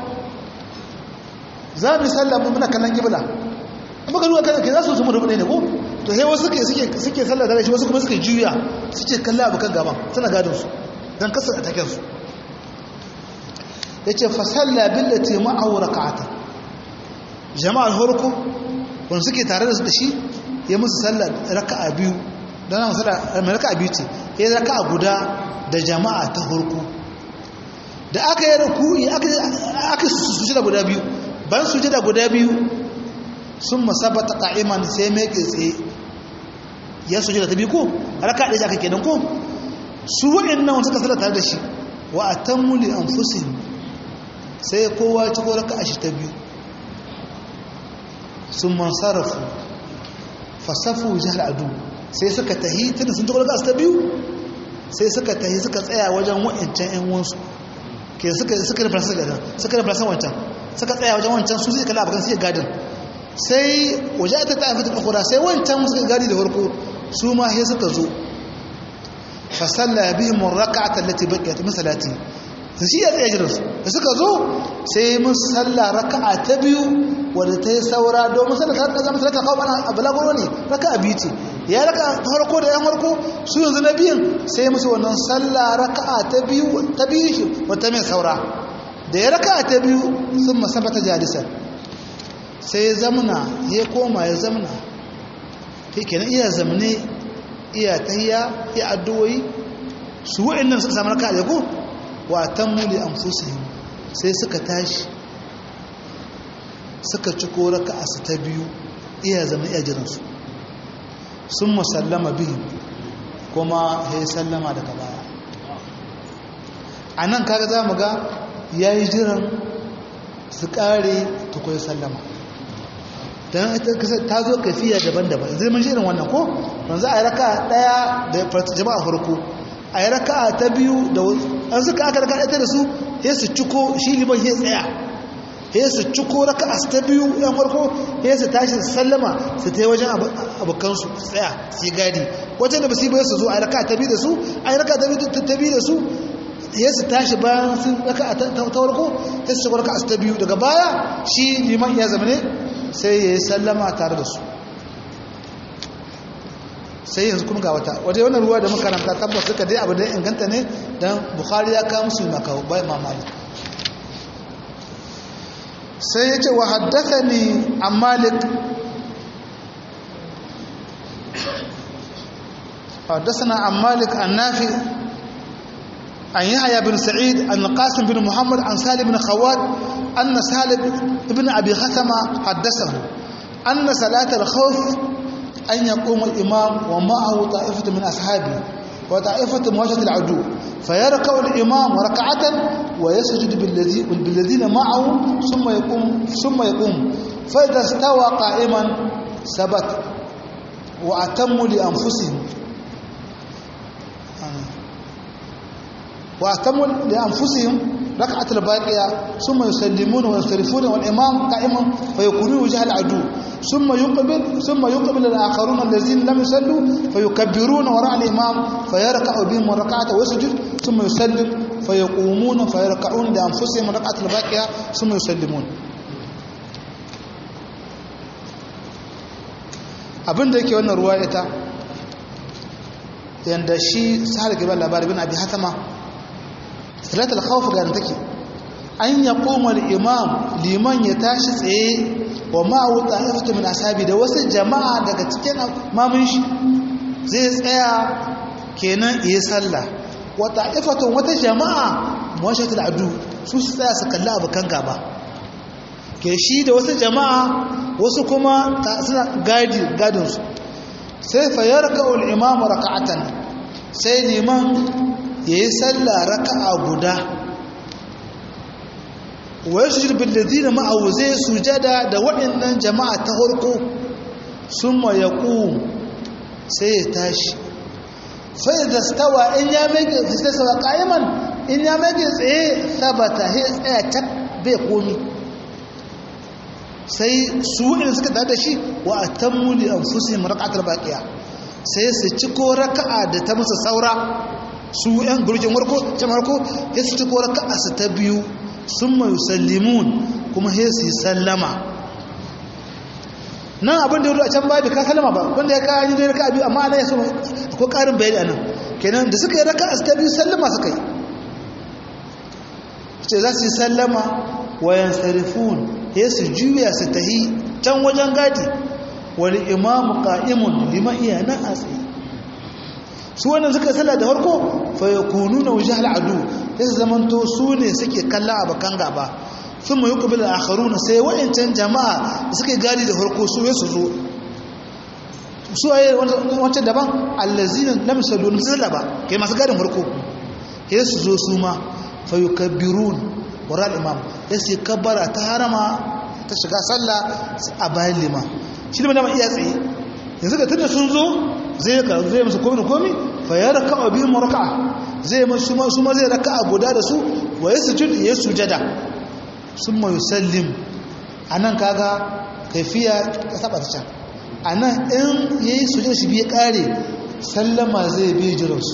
za mu yi sallah muna kallon gibla in baka ruwa kan ke za su su mu rubu ne ko to sai wasu suke sallah da shi wasu kuma suke juya suke kalli abokan gaba suna gadon su don kasar a takensu ya ce fasalla billati ma'ahu raka'ata jama'ar horko wanda suke tare da su da shi ya musu sallar raka'a biyu don na musalla mai raka'a biyu ce ya yi raka'a guda da jama'a ta horko da aka yi ruku'i aka suje da guda biyu ban suje da guda biyu sun masabata ka'iman sai mai tsaye ya suje da ta biyu ko raka'a ɗaya aka kenan ko su waɗannan wanda suka sallar tare da shi wa atammu li anfusihim sai kowa ci ko raka shi ta biyu sun man sarrafu fasafu jihar adu sai suka tahi tunda sun ci ko raka ta biyu sai suka tahi suka tsaya wajen wa'ancan yan wansu ke suka suka da farsa gadan suka da farsa wancan suka tsaya wajen wancan su zai kalla abakan sai gadin sai waje ta ta fita ukura sai wancan suka gadi da farko su ma sai suka zo fa salla bihim ar-rak'ata allati baqiyat min salati shi ya tsaye jiransu da suka zo sai mun salla raka'a ta biyu wadda ta yi saura domin salla ta raka zama talata kawo bana a balagoro ne raka'a biyu ce ya raka ta harko da yan harko su yanzu na biyun sai musu wannan salla raka'a ta biyu ta biyu shi wata mai saura da ya raka'a ta biyu sun masabata jalisar sai ya zamana ya koma ya zamana kai kenan iya zamane iya tahiya iya addu'o'i su wa'annan suka samu raka'a da ko wa tammu li anfusihim sai suka tashi suka ci ko raka'a su ta biyu iya zama iya jiran su sun musallama bihi kuma ya sallama daga baya a nan kaga za mu ga ya yi jiran su kare tukwai sallama don ta zo kafiya daban-daban zai mun shirin wannan ko wanzu a yi raka daya da jama'a farko a yi raka ta biyu da an suka aka raka ɗaya da su ya su ciko shi liman ya tsaya ya su ciko raka a ta biyu yan farko ya su tashi su sallama su ta yi wajen abokansu tsaya su yi gadi wajen da ba su yi su zo a yi raka ta biyu da su a yi raka ta biyu da su ya su tashi bayan sun raka a ta farko ya su ciko raka a ta biyu daga baya shi liman ya zama ne sai ya yi sallama tare da su sai yanzu kuma ga wata waje wannan ruwa da makaranta tabbas suka dai abu da inganta ne don bukhari ya kawo musu makawo bai mamali sai ya ce wa haddasa ni an malik حدثنا عن مالك عن نافع عن يحيى بن سعيد عن القاسم بن محمد عن سالم بن خوات أن سالم بن أبي خثمة حدثه أن صلاة الخوف أن يقوم الإمام ومعه طائفة من أصحابه وطائفة مواجهة العدو فيركع الإمام ركعة ويسجد بالذي بالذين معه ثم يقوم ثم يقوم فإذا استوى قائما ثبت وأتموا لأنفسهم wa atamu li anfusihim rak'at al-baqiya thumma yusallimuna wa yastarifuna wal imam qa'iman fa yakunu wajha al-adu thumma yuqbil thumma yuqbil al-akharuna allazina lam yusallu fa yukabbiruna wara al-imam fa yarka'u bihim rak'atan wa yasjud thumma yusallim fa yaqumuna fa yarka'un li anfusihim rak'at al-baqiya thumma yusallimun abinda yake wannan ruwa ita yanda shi sahal gaba labari bin abi hatama salat al-khawf ga take an ya koma imam liman ya tashi tsaye wa ma'u ta'ifatu min ashabi da wasu jama'a daga cikin mamun shi zai tsaya kenan yi sallah wa ta'ifatu wata jama'a mawashatul adu su su tsaya su kalli abukan gaba ke shi da wasu jama'a wasu kuma suna gadi gadinsu sai fayar ka'ul imamu raka'atan sai liman ya yi sallah raka'a guda wa ya sujud billazi da ma'awu zai sujada da waɗannan jama'a ta harko sun ma ya sai ya tashi fai da stawa in ya mege fistasawa ƙa'iman in ya mege tsaye sabata ya tsaya cak bai komi sai su waɗanda suka tare da shi wa a tammu li anfusihim rak'atul baqiya sai su ciko raka'a da ta musu saura su yan gurjin warko ta marko sai su ciko raka'a su ta biyu summa yusallimun kuma sai su sallama nan abin da ya a can baya bai ka sallama ba wanda ya kawo yi raka'a biyu amma ana yaso ko karin bayani anan kenan da suka yi raka'a su ta biyu sallama suka yi ce za su yi sallama wayan sarifun ya su juya su tahi can wajen gadi wani imamu ka'imun liman iya nan a tsaye su wannan suka sala da harko faya kunu na wuce al'adu ya su zamanto su ne suke kalla a bakan gaba sun mai yukubi da akharu na sai wa'ancan jama'a da suka gadi da harko su ya su zo su a yi wancan daban allazinin na misalu na sala ba kai masu gadin harko ya su zo su ma fayukabbirun wara imam ya sai kabbara ta harama ta shiga sallah a bayan liman shi ne dama iya tsaye yanzu ga tunda sun zo zai ka zai musu komi komi fa ya raka a biyu raka'a zai musu su ma zai raka'a guda da su wa ya sujud ya sujada sun ma yusallim anan kaga kaifiya ta saba ta can anan in yayi sujud shi biye kare sallama zai bi jiransu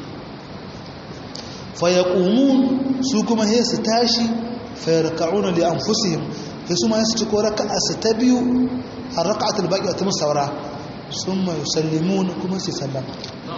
fayaqumun su kuma sai su tashi fayarka'una li anfusihim sai su ma su ci ko raka'a su ta biyu a raka'atul baqiya ta musawara summa yusallimun kuma su sallama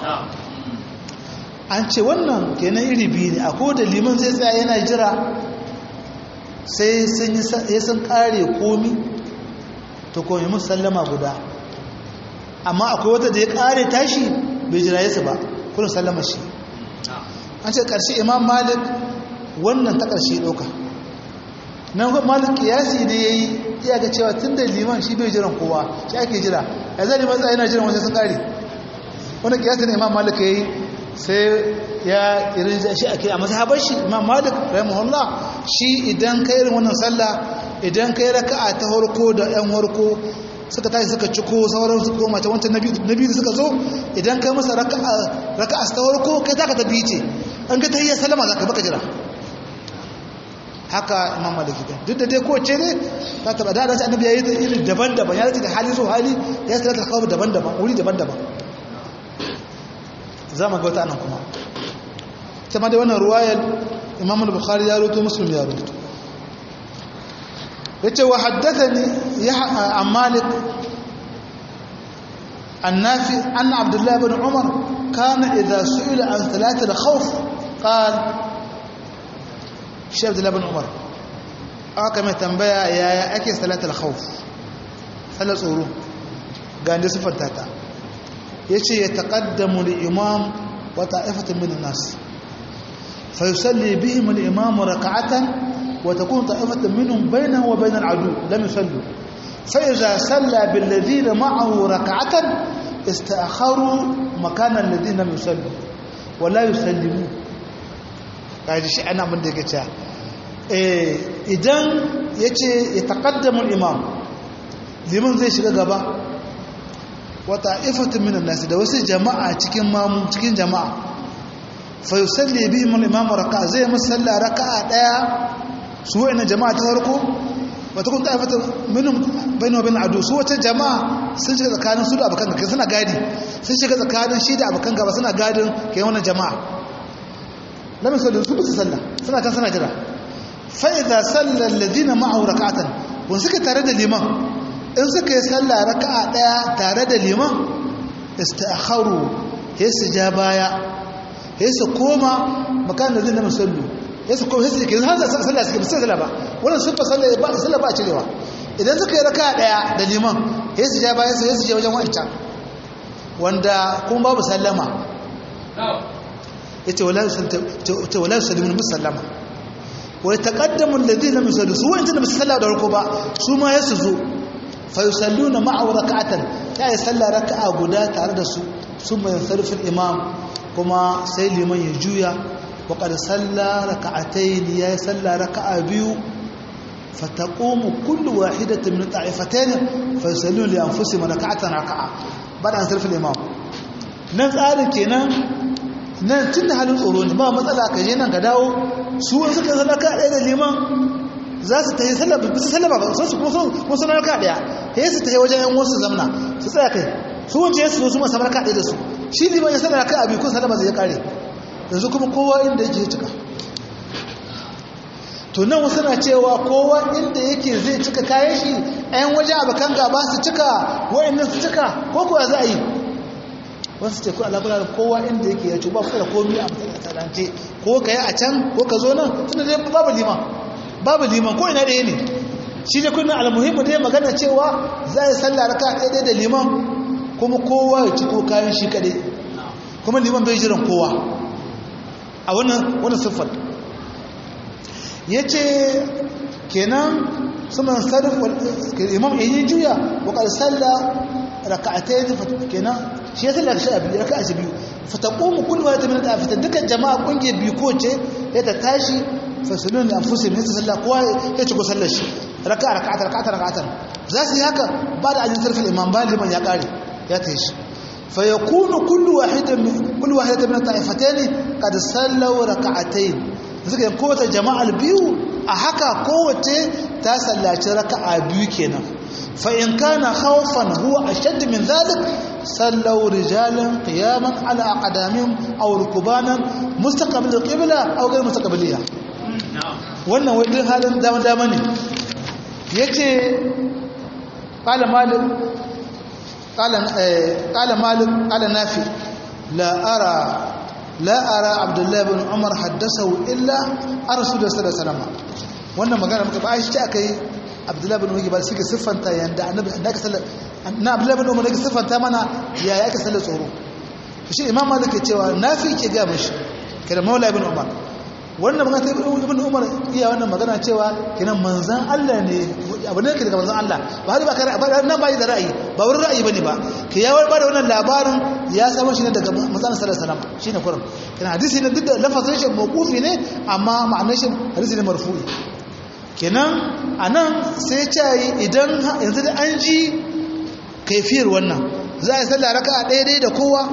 an ce wannan kenan iri biyu ne akwai da liman zai tsaya yana jira sai sun yi sun kare komi to komi musu sallama guda amma akwai wata da ya kare tashi bai jira yasa ba kuna sallama shi an ce ƙarshe imam malik wannan ta ƙarshe ɗauka nan malik kiyasi ne ya yi iya ga cewa tun da liman shi bai jiran kowa shi ake jira ya zai liman tsaye na jiran wajen sun ƙari wani kiyasi ne imam malik ya yi sai ya irin shi ake a mazhabar shi imam malik rahimahullah shi idan ka irin wannan sallah idan ka yi raka'a ta harko da yan harko suka tashi suka ciko sauran su koma ta wancan na biyu da suka zo idan kai masa raka'a ta harko kai za ka ta biyu ce an ga ta yi salama za ka baka jira haka imam maliki ta duk da dai kowace ne ta taba da dace annabi ya yi ta iri daban-daban ya da hali so hali ya sa ta kawo daban-daban wuri daban-daban za mu ga wata anan kuma ta ma da wannan ruwayar imam al-bukhari ya rubuto muslim ya rubuto yace wa haddathani ya an malik النافي أن عبد الله بن عمر كان إذا سئل عن ثلاثة الخوف قال شيخ عبد الله بن عمر aka tambaya yaya ake salatul khawf salat tsoro ga inda siffanta ta yace ya taqaddamu li imam wa ta'ifatun min an-nas fa yusalli bihim al-imam rak'atan wa takunu ta'ifatun minhum baynahu wa bayna al-adu lam yusallu fa idha salla bil ladina ma'ahu rak'atan istakharu makana alladhina lam yusallu wa la yusallimu kaji shi ana mun da yake cewa idan ya ce ya taƙaddamun imam liman zai shiga gaba wata ifatun minan nasi da wasu jama'a cikin mamu cikin jama'a fa yusalli bihim al-imam raka'a zai musalla raka'a daya su wa'ina jama'a ta farko wata kun ta'afata minhum bayna wa bayna adu su wata jama'a sun shiga tsakanin su da abakan gaba suna gadi sun shiga tsakanin shi da abakan gaba suna gadin kai wannan jama'a lam yusallu su bi sallah suna kan suna jira fa idza salla alladhina ma'ahu rak'atan wa suka tare da liman in suka yi sallah raka'a daya tare da liman istakharu sai su ja baya sai su koma makan da zai na musallu sai su koma sai su ke har sallah suke bisa sallah ba wannan sun fa sallah ba sallah ba cirewa idan suka yi raka'a daya da liman sai su ja baya sai su je wajen wancan wanda kuma babu sallama yace wala ta wala yusallimu musallama wa yataqaddamu alladhina musallu su wa'in da musalla da rako ba su ma yasu zo fa yusalluna ma'a rak'atan ta yi sallah raka'a guda tare da su summa yansarifu al-imam kuma sai liman ya juya wa qad salla rak'atayn ya yi sallah raka'a biyu فتقوم كل واحدة من الطائفتين فيصلون لأنفسهم ركعة ركعة بعد أن صرف الإمام nan tsarin kenan nan tun da halin tsoro ne ba matsala ka je nan ka dawo su wani suka zama ka ɗaya da liman za su ta yi sallaba su sallaba ba su kuma sun raka ɗaya ya su ta yi wajen yan wasu zamna su tsaya kai su wance ya su su masu raka ɗaya da su shi liman ya sallar ka abi ko sallama zai kare yanzu kuma kowa inda yake cika to nan wasu na cewa kowa inda yake zai cika kayan shi ɗayan waje abokan gaba su cika wa'annan su cika ko kuwa za a yi wasu ce ku alaƙular kowa inda yake ya ce ba ku da komi a matsalance ko ka yi a can ko ka zo nan tunda dai babu liman babu liman ko ina ɗaya ne shi ne kunan almuhimmu dai magana cewa za a yi sallah raka ɗaya da liman kuma kowa ya ci ko kayan shi kaɗai kuma liman bai jiran kowa a wannan wannan siffar ya ce kenan sunan sarif imam yayin juya wa qad salla raka'atayn kenan shi ya salla shi biyu raka'a shi biyu fa taqumu kullu wahid min al-afatan dukan jama'a kungiyar biyu ko ce ya ta tashi fa sunun anfusihim ya salla kowa ya ci ko sallar shi raka'a raka'atan raka'atan raka'atan za su yi haka ba da ajin sarfin imam ba liman ya kare ya ta shi fa yakunu kullu wahidatin kullu wahidatin min al-ta'ifatayn qad sallaw raka'atayn suka yi kowace jama'ar biyu a haka kowace ta sallaci raka'a biyu kenan fa in kana khawfan huwa ashadd min zalik sallaw rijalan qiyaman ala aqdamihim aw rukbanan mustaqbil qibla aw ghayr mustaqbiliya wannan wai din halin dama dama ne yace qala malik qala qala malik qala nafi la ara la ara abdullahi bin umar haddasahu illa a rasulullah sallallahu alaihi wasallam wannan magana muka ba shi aka yi abdullahi bin umar ba suke siffanta yanda annabi da aka sallar na abdullahi bin umar da siffanta mana ya ya aka sallar tsoro shi imam malik ke cewa nafi ke ga mishi kada maula ibn umar wannan magana ta ibn umar iya wannan magana cewa kenan manzan Allah ne abu ne ke daga manzan Allah ba har ba kare ba nan ba yi da ra'ayi ba wurin ra'ayi bane ba ke ya ba da wannan labarin ya samu shi ne daga manzan sallallahu alaihi wasallam shine kurum kenan hadisi ne duk da lafazin shi mawqufi ne amma ma'anar shi hadisi ne marfu'i kenan anan sai ya ce idan yanzu da an ji kaifiyar wannan za a yi sallah raka'a ɗaya ɗaya da kowa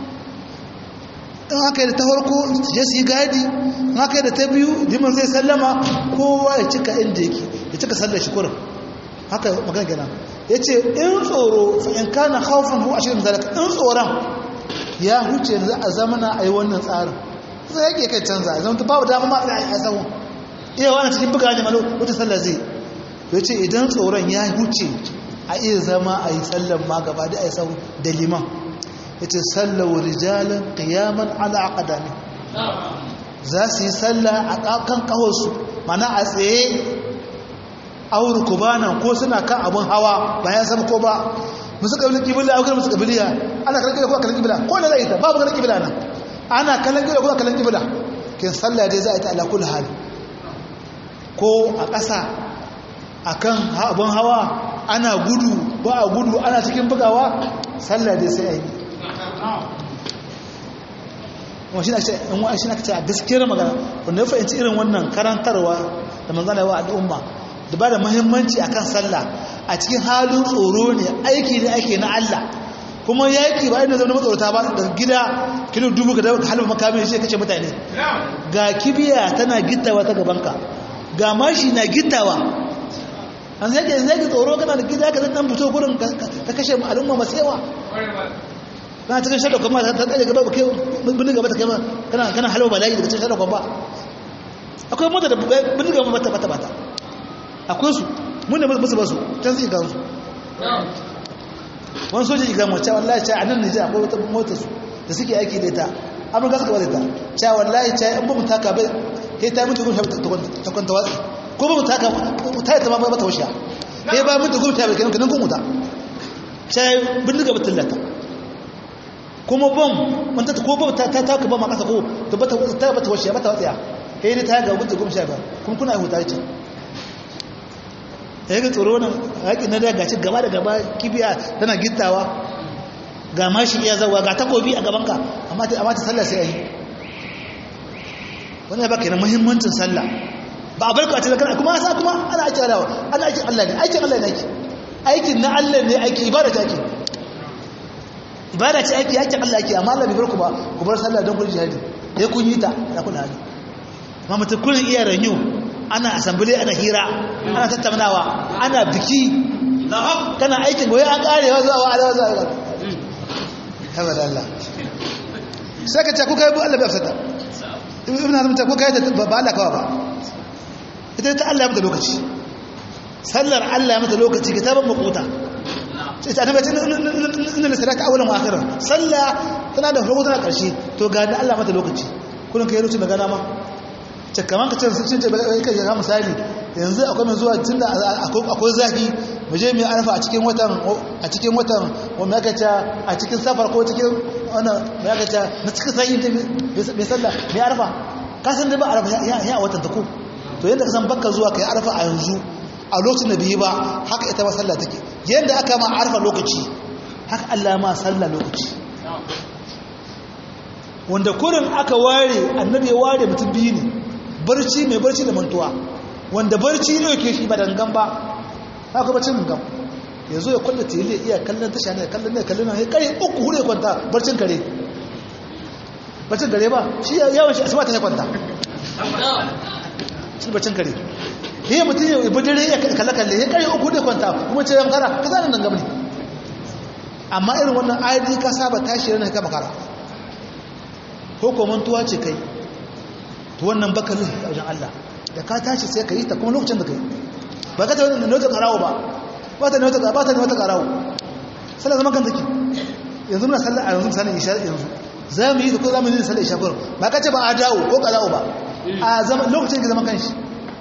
in aka yi da ta farko je su yi gadi in aka yi da ta biyu liman zai sallama kowa ya cika inda yake ya cika sallar shi kurin haka magana gana ya ce in tsoro in kana haufin hu a shirin zalaka in tsoron ya huce za a zamana a yi wannan tsarin zai yake kai canza a zama babu dama ma a yi sahun iya wani cikin buga ne malo wata sallar zai ya ce idan tsoron ya huce a iya zama a yi sallar ma gaba da a yi sahun da liman yace sallau rijalan qiyaman ala aqdami za su yi sallah a kan kawarsu mana a tsaye auru kubanan ko suna kan abun hawa bayan san ko ba musu kabilin kibila a musu kabiliya ana kallon kibila ko kallon kibila ko da zai ta babu kallon kibila nan ana kallon kibila ko kallon kibila kin sallah dai za a yi ta ala kulli hali ko a ƙasa akan abun hawa ana gudu ba a gudu ana cikin bugawa sallah dai sai a yi kuma shi na shi na kace a gaskiyar magana wanda ya fahimci irin wannan karantarwa da manzana yawa al'umma da ba da muhimmanci akan sallah a cikin halin tsoro ne aiki ne ake na Allah kuma yaki ba inda zama matsorata ba daga gida kilo dubu ka daga halin makamin shi kace mutane ga kibiya tana gittawa ta gabanka ga mashi na gittawa an sai ke zai tsoro kana da gida ka zan fito gurin ka kashe al'umma masu yawa kana cikin shaɗa kuma ta tsaye gaba ba kai bindin gaba ta kai kana kana halwa bala'i daga cikin shaɗa kuma akwai mota da bindin gaba bata bata bata akwai su mun ne musu basu can su iga su wani soja iga mace wallahi ce a nan nijar akwai wata mota su da suke aiki da ita amurka suka bada ta cewa wallahi ce in ba mu taka bai kai ta mutu gumsha ta kwanta watsi ko ba mu taka ta yi ta ma bata washe kai ba mutu gumsha bai kenan kanan gumuta ce bindin gaba tallata kuma bom mun ta ko bom ta ta taka bom a kasa ko to bata ta bata washe bata watsiya kai ne ta ga mutu gumsha ba kuma kuna huta ce ya ga tsoro wannan haƙi na da gaci gaba da gaba kibiya tana gittawa ga mashi iya zawa ga takobi a gabanka amma ta amma ta sallah sai ayi wannan ya baka na muhimmancin sallah ba a barka ta kana kuma sa kuma ana aikin Allah ana aikin Allah ne aikin Allah ne aiki aikin na Allah ne aiki ibada ta aiki ibada ce aiki aikin Allah aiki amma Allah bai barku ba ku bar sallah don kun jihadi ya kun yi ta da kun hali amma mutum kullun iya ranyu ana asambile ana hira ana tattaunawa ana biki kana aikin goyi an karewa zuwa wa alawa zuwa haba da Allah sai ka ce kuka yi bu Allah bai afsata ibn hazm ta kuka yi ba Allah kawa ba ita ta Allah ya mata lokaci sallar Allah ya mata lokaci kitaban maquta sai ta annabi inna salata awwalan wa akhiran sallah tana da farko tana karshe to ga da Allah mata lokaci kullun kai lokacin da gana ma ce kamar ka ce sun ce kai ga misali yanzu akwai mai zuwa tunda akwai zafi mu je mu arfa a cikin watan a cikin watan wanda aka ce a cikin safar ko cikin wannan mai aka ce na cikin sai ta mai sallah mai arfa ka san da ba arfa ya ya watan ta ko to yanda ka san bakka zuwa kai arfa a yanzu a lokacin da biyi ba haka ita ma sallah take yanda aka ma arfa lokaci haka Allah ma sallah lokaci wanda kurin aka ware annabi ya ware mutum biyu ne barci mai barci da mantuwa wanda barci ne ke shi ba dangan ba haka bacin gangan ya zo ya kwalla tele iya kallon tasha ne kallon ne kallon ne kare uku hure kwanta barcin kare barcin kare ba shi yawan shi asuba ta ya kwanta shi barcin kare yi mutum ya ibi dare ya kalle kalle ya kare uku hure kwanta kuma ce yan kara ka zanen dangan ne amma irin wannan ayadi ka saba tashi ranar ka makara ko ko mantuwa ce kai to wannan baka zai a wajen Allah da ka tashi sai ka yi ta kuma lokacin da ka yi ba ka ta wani nauta karawo ba ba ta nauta ba ta nauta karawo sallah zaman kan take yanzu muna sallah a yanzu misalin isha yanzu za mu yi da ko za mu yi sallah isha gurin ba ka ce ba a dawo ko karawo ba a zaman lokacin da zaman kanshi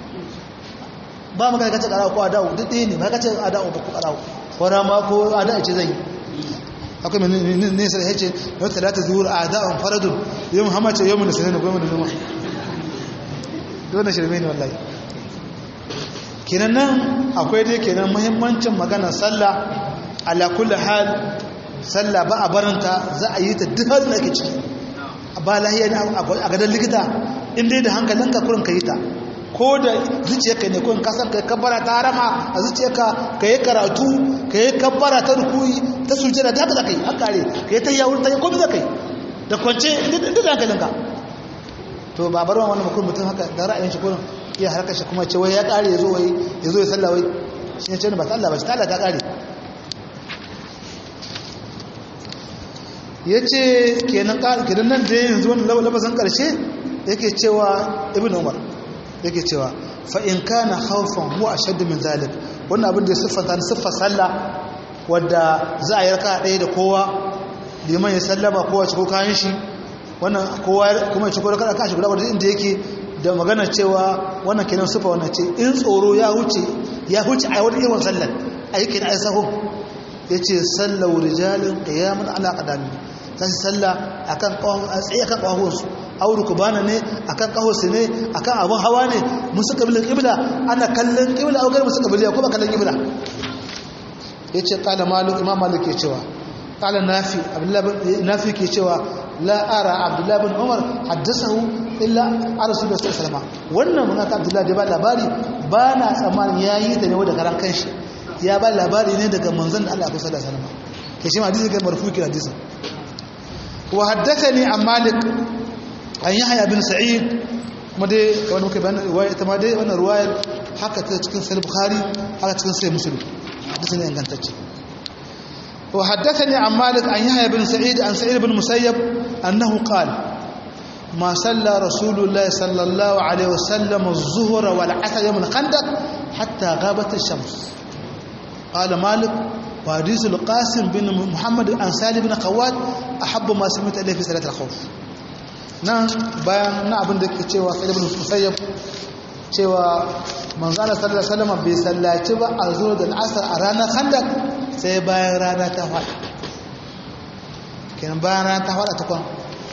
ba mu ka ce karawo ko a dawo duk ɗaya ne ba ka ce a dawo ba ko karawo ko rama ko a da ce zai akwai mai nesa da ya ce yau talata zuwa a da'an faradun yau muhammad ce yau mu da sanar da gwamnati zuma dole shirme ne wallahi kenan nan akwai dai kenan muhimmancin maganar sallah ala kulli hal sallah ba a barinta za a yi ta duk halin da ake ciki a ba lahiya ne a gadon likita in dai da hankalinka kurin ka yi ta ko da zuciyarka ne kurin kasar ka kabbara ta harama a zuciyarka ka yi karatu ka yi kabbara ta rukuyi ta sujjada ta haka za ka yi hankali ka yi ta yawon ta yi komi za ka yi da kwance duk da hankalinka to ba bar wani mutum mutum haka da ra'ayin shi kurin iya harkar shi kuma ce wai ya kare ya zo wai ya zo ya salla wai shi ne ce ba ta Allah ba ta Allah ta kare ya ce kenan kenan nan da yanzu wani labasan karshe yake cewa ibn umar yake cewa fa in kana khawfan huwa ashaddu min zalik wannan abin da ya siffanta ni siffar sallah wadda za a yarka ɗaya da kowa liman ya sallama kowa ci ko kayan shi wannan kowa kuma ya ci ko kada kashi guda wadda inda yake da magana cewa wannan kenan siffa wannan ce in tsoro ya huce ya huce a wani irin sallar aikin ai sahun yace sallau rijalin qiyamun ala qadami sai sallah akan kawon tsaye akan kawon su auru kubana ne akan kahonsu ne akan abun hawa ne musu kabilin ƙibla ana kallon ƙibla augar musu kabilin ko ba kallon ƙibla ya ce ƙala maluk imam malik ke cewa ƙala nafi nafi ke cewa la'ara abdullahi bin umar haddasahu illa a rasu da su salama wannan munaka abdullahi da ba labari ba na tsammanin ya yi da ne wadda karan kanshi ya ba labari ne daga manzan da allah kusa da salama ke shi ma hadisi ga marfu ki hadisi wa haddathani an malik an yahya bin sa'id kuma dai kamar muka bayan riwaya ita ma dai wannan riwayar haka ta cikin sahih bukhari haka cikin sahih muslim hadisi ne ingantacce wa haddathani an malik an yahya bin sa'id an sa'id bin musayyab annahu qala ما صلى رسول الله صلى الله عليه وسلم الظهر والعصر يوم الخندق حتى غابت الشمس قال مالك وحديث القاسم بن محمد الأنصاري بن قواد أحب ما سمعت إليه في صلاة الخوف nan bayan na abin da ke cewa sai ibn musayyab cewa manzana sallallahu alaihi wasallam bai sallaci ba a zuwa da asar a ranar khandak sai bayan rana ta fada kenan bayan rana ta fada ta kwan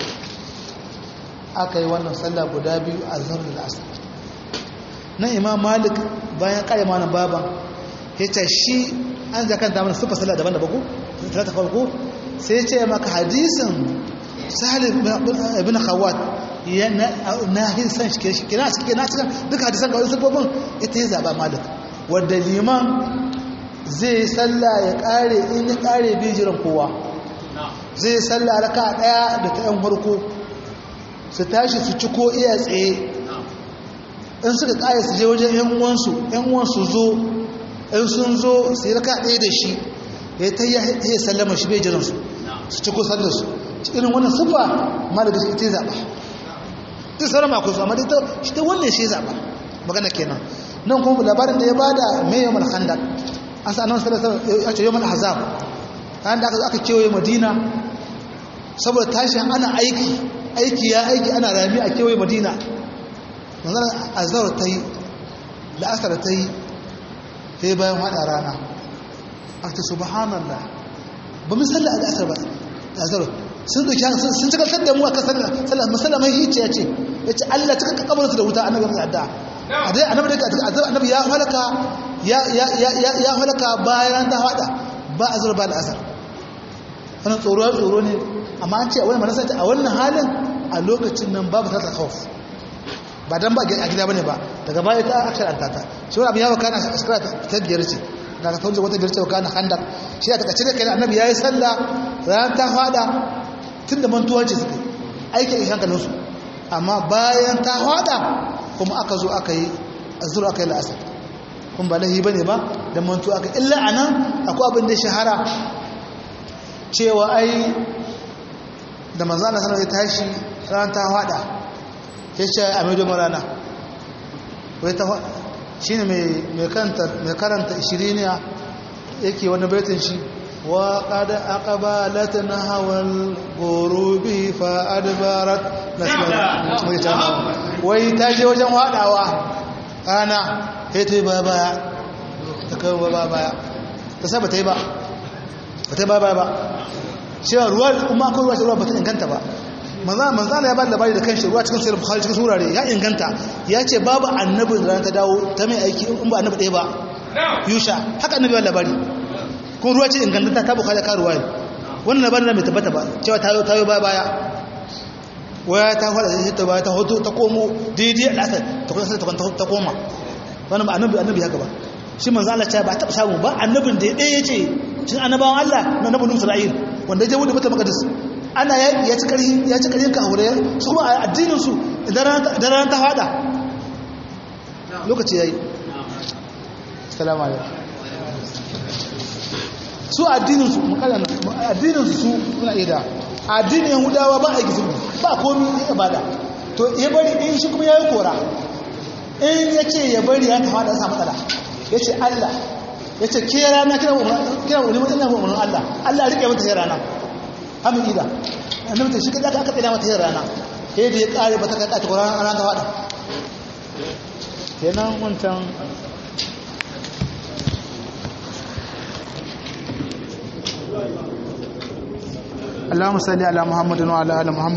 aka yi wannan sallah guda biyu a zuwa da asar nan imam malik bayan kare mana baban ya ce shi an zakanta mana sufa sallah daban da baku talata farko sai ce maka hadisin sahal ibn khawat na hin san shi shi kina shi kina cikin duka hadisan ga wasu babban ita ya zaba malik wanda liman zai sallah ya kare in ya kare bi jiran kowa zai sallah raka daya da ta yan farko su tashi su ci ko iya tsaye in suka kare su je wajen yan uwansu yan uwansu zo in sun zo su yi raka daya da shi ya ta yi sallama shi bai jiran su su ci ko sallar su irin wannan sufa ma da gaske ita zaɓa duk sauran mako su amma ta shi ta wannan shi zaɓa magana kenan nan kuma labarin da ya bada mai yawon alhandar an sa annabi sallallahu alaihi wasallam ya ce yawon ahzab ran da aka kewaye madina saboda tashin ana aiki aiki ya aiki ana rami a kewaye madina manzon azhar ta yi la'asar ta yi sai bayan hada rana aka subhanallah ba mu sallah a la'asar ba azhar sun doki sun cika da mu a kasar sallah musalla mai hice ya ce ya ce Allah cika kabarin su da wuta annabi mai addu'a a dai annabi da azab annabi ya halaka ya ya ya ya halaka bayan ta hada ba azar ba da asar wannan tsoro tsoro ne amma an ce a wannan manasa a wannan halin a lokacin nan babu ta khawf ba dan ba a gida bane ba daga baya ta akharanta ta shi wannan abin ya wakana shekara ta biyar ce daga tawajja wata biyar ce wakana handak shi a takaice da kai annabi yayi sallah ran ta fada tun da mantuwa ce suka aikin ishan kaninsu amma bayan ta hada kuma aka zo aka yi azuru aka yi la'asar kuma ba lahi ba ne ba da mantuwa aka illa a nan akwai abin da shahara cewa ai da manzana sanar ya tashi ran ta hada ya ce a mai domin rana shi ne mai karanta ishiriniya yake wani baitin shi وقد أقبلتنا هوى الغروب فأدبرت wai ta je wajen waɗawa rana ya ta yi ba baya ta kawo ba baya ta sa ba ta yi ba ba ta yi ba baya ba cewa ruwa kuma akwai ruwa ruwa ba ta inganta ba manzana ya ba labari da kan shi ruwa cikin sayar bukhari cikin surare ya inganta ya ce babu annabin da ta dawo ta mai aiki in ba annabi ɗaya ba yusha haka annabi ya labari kuma ruwa ce ingantata ta bukata ka ruwa wannan labarin mai tabbata ba cewa ta yi baya baya waya ta fara da ta baya ta hoto ta komo daidai al'asar ta kuma sai ta koma wannan ba annabi annabi haka ba shi manzo Allah ce ba ta samu ba annabin da ya ce shin annabawan Allah na nabi Nuhu Isra'il wanda ya je wuce mata maqdis ana ya ci karhi ya ci karhin ka aure su kuma a addinin su idan ran ta fada lokaci yayi assalamu alaikum su addininsu makala addininsu su suna ida addinin yahudawa ba a yi sulhu ba komi ya bada to ya bari in shi kuma ya yi kora in ya ce ya bari ya kama da sa matsala ya ce allah ya ce ke rana kira wani mutum na umarnin allah allah rike mata yin rana hamin ida annabi ta shi kada aka tsina mata yin rana sai da ya kare ba ta kada ta kora rana ta wada kenan wancan اللهم صل على محمد وعلى ال محمد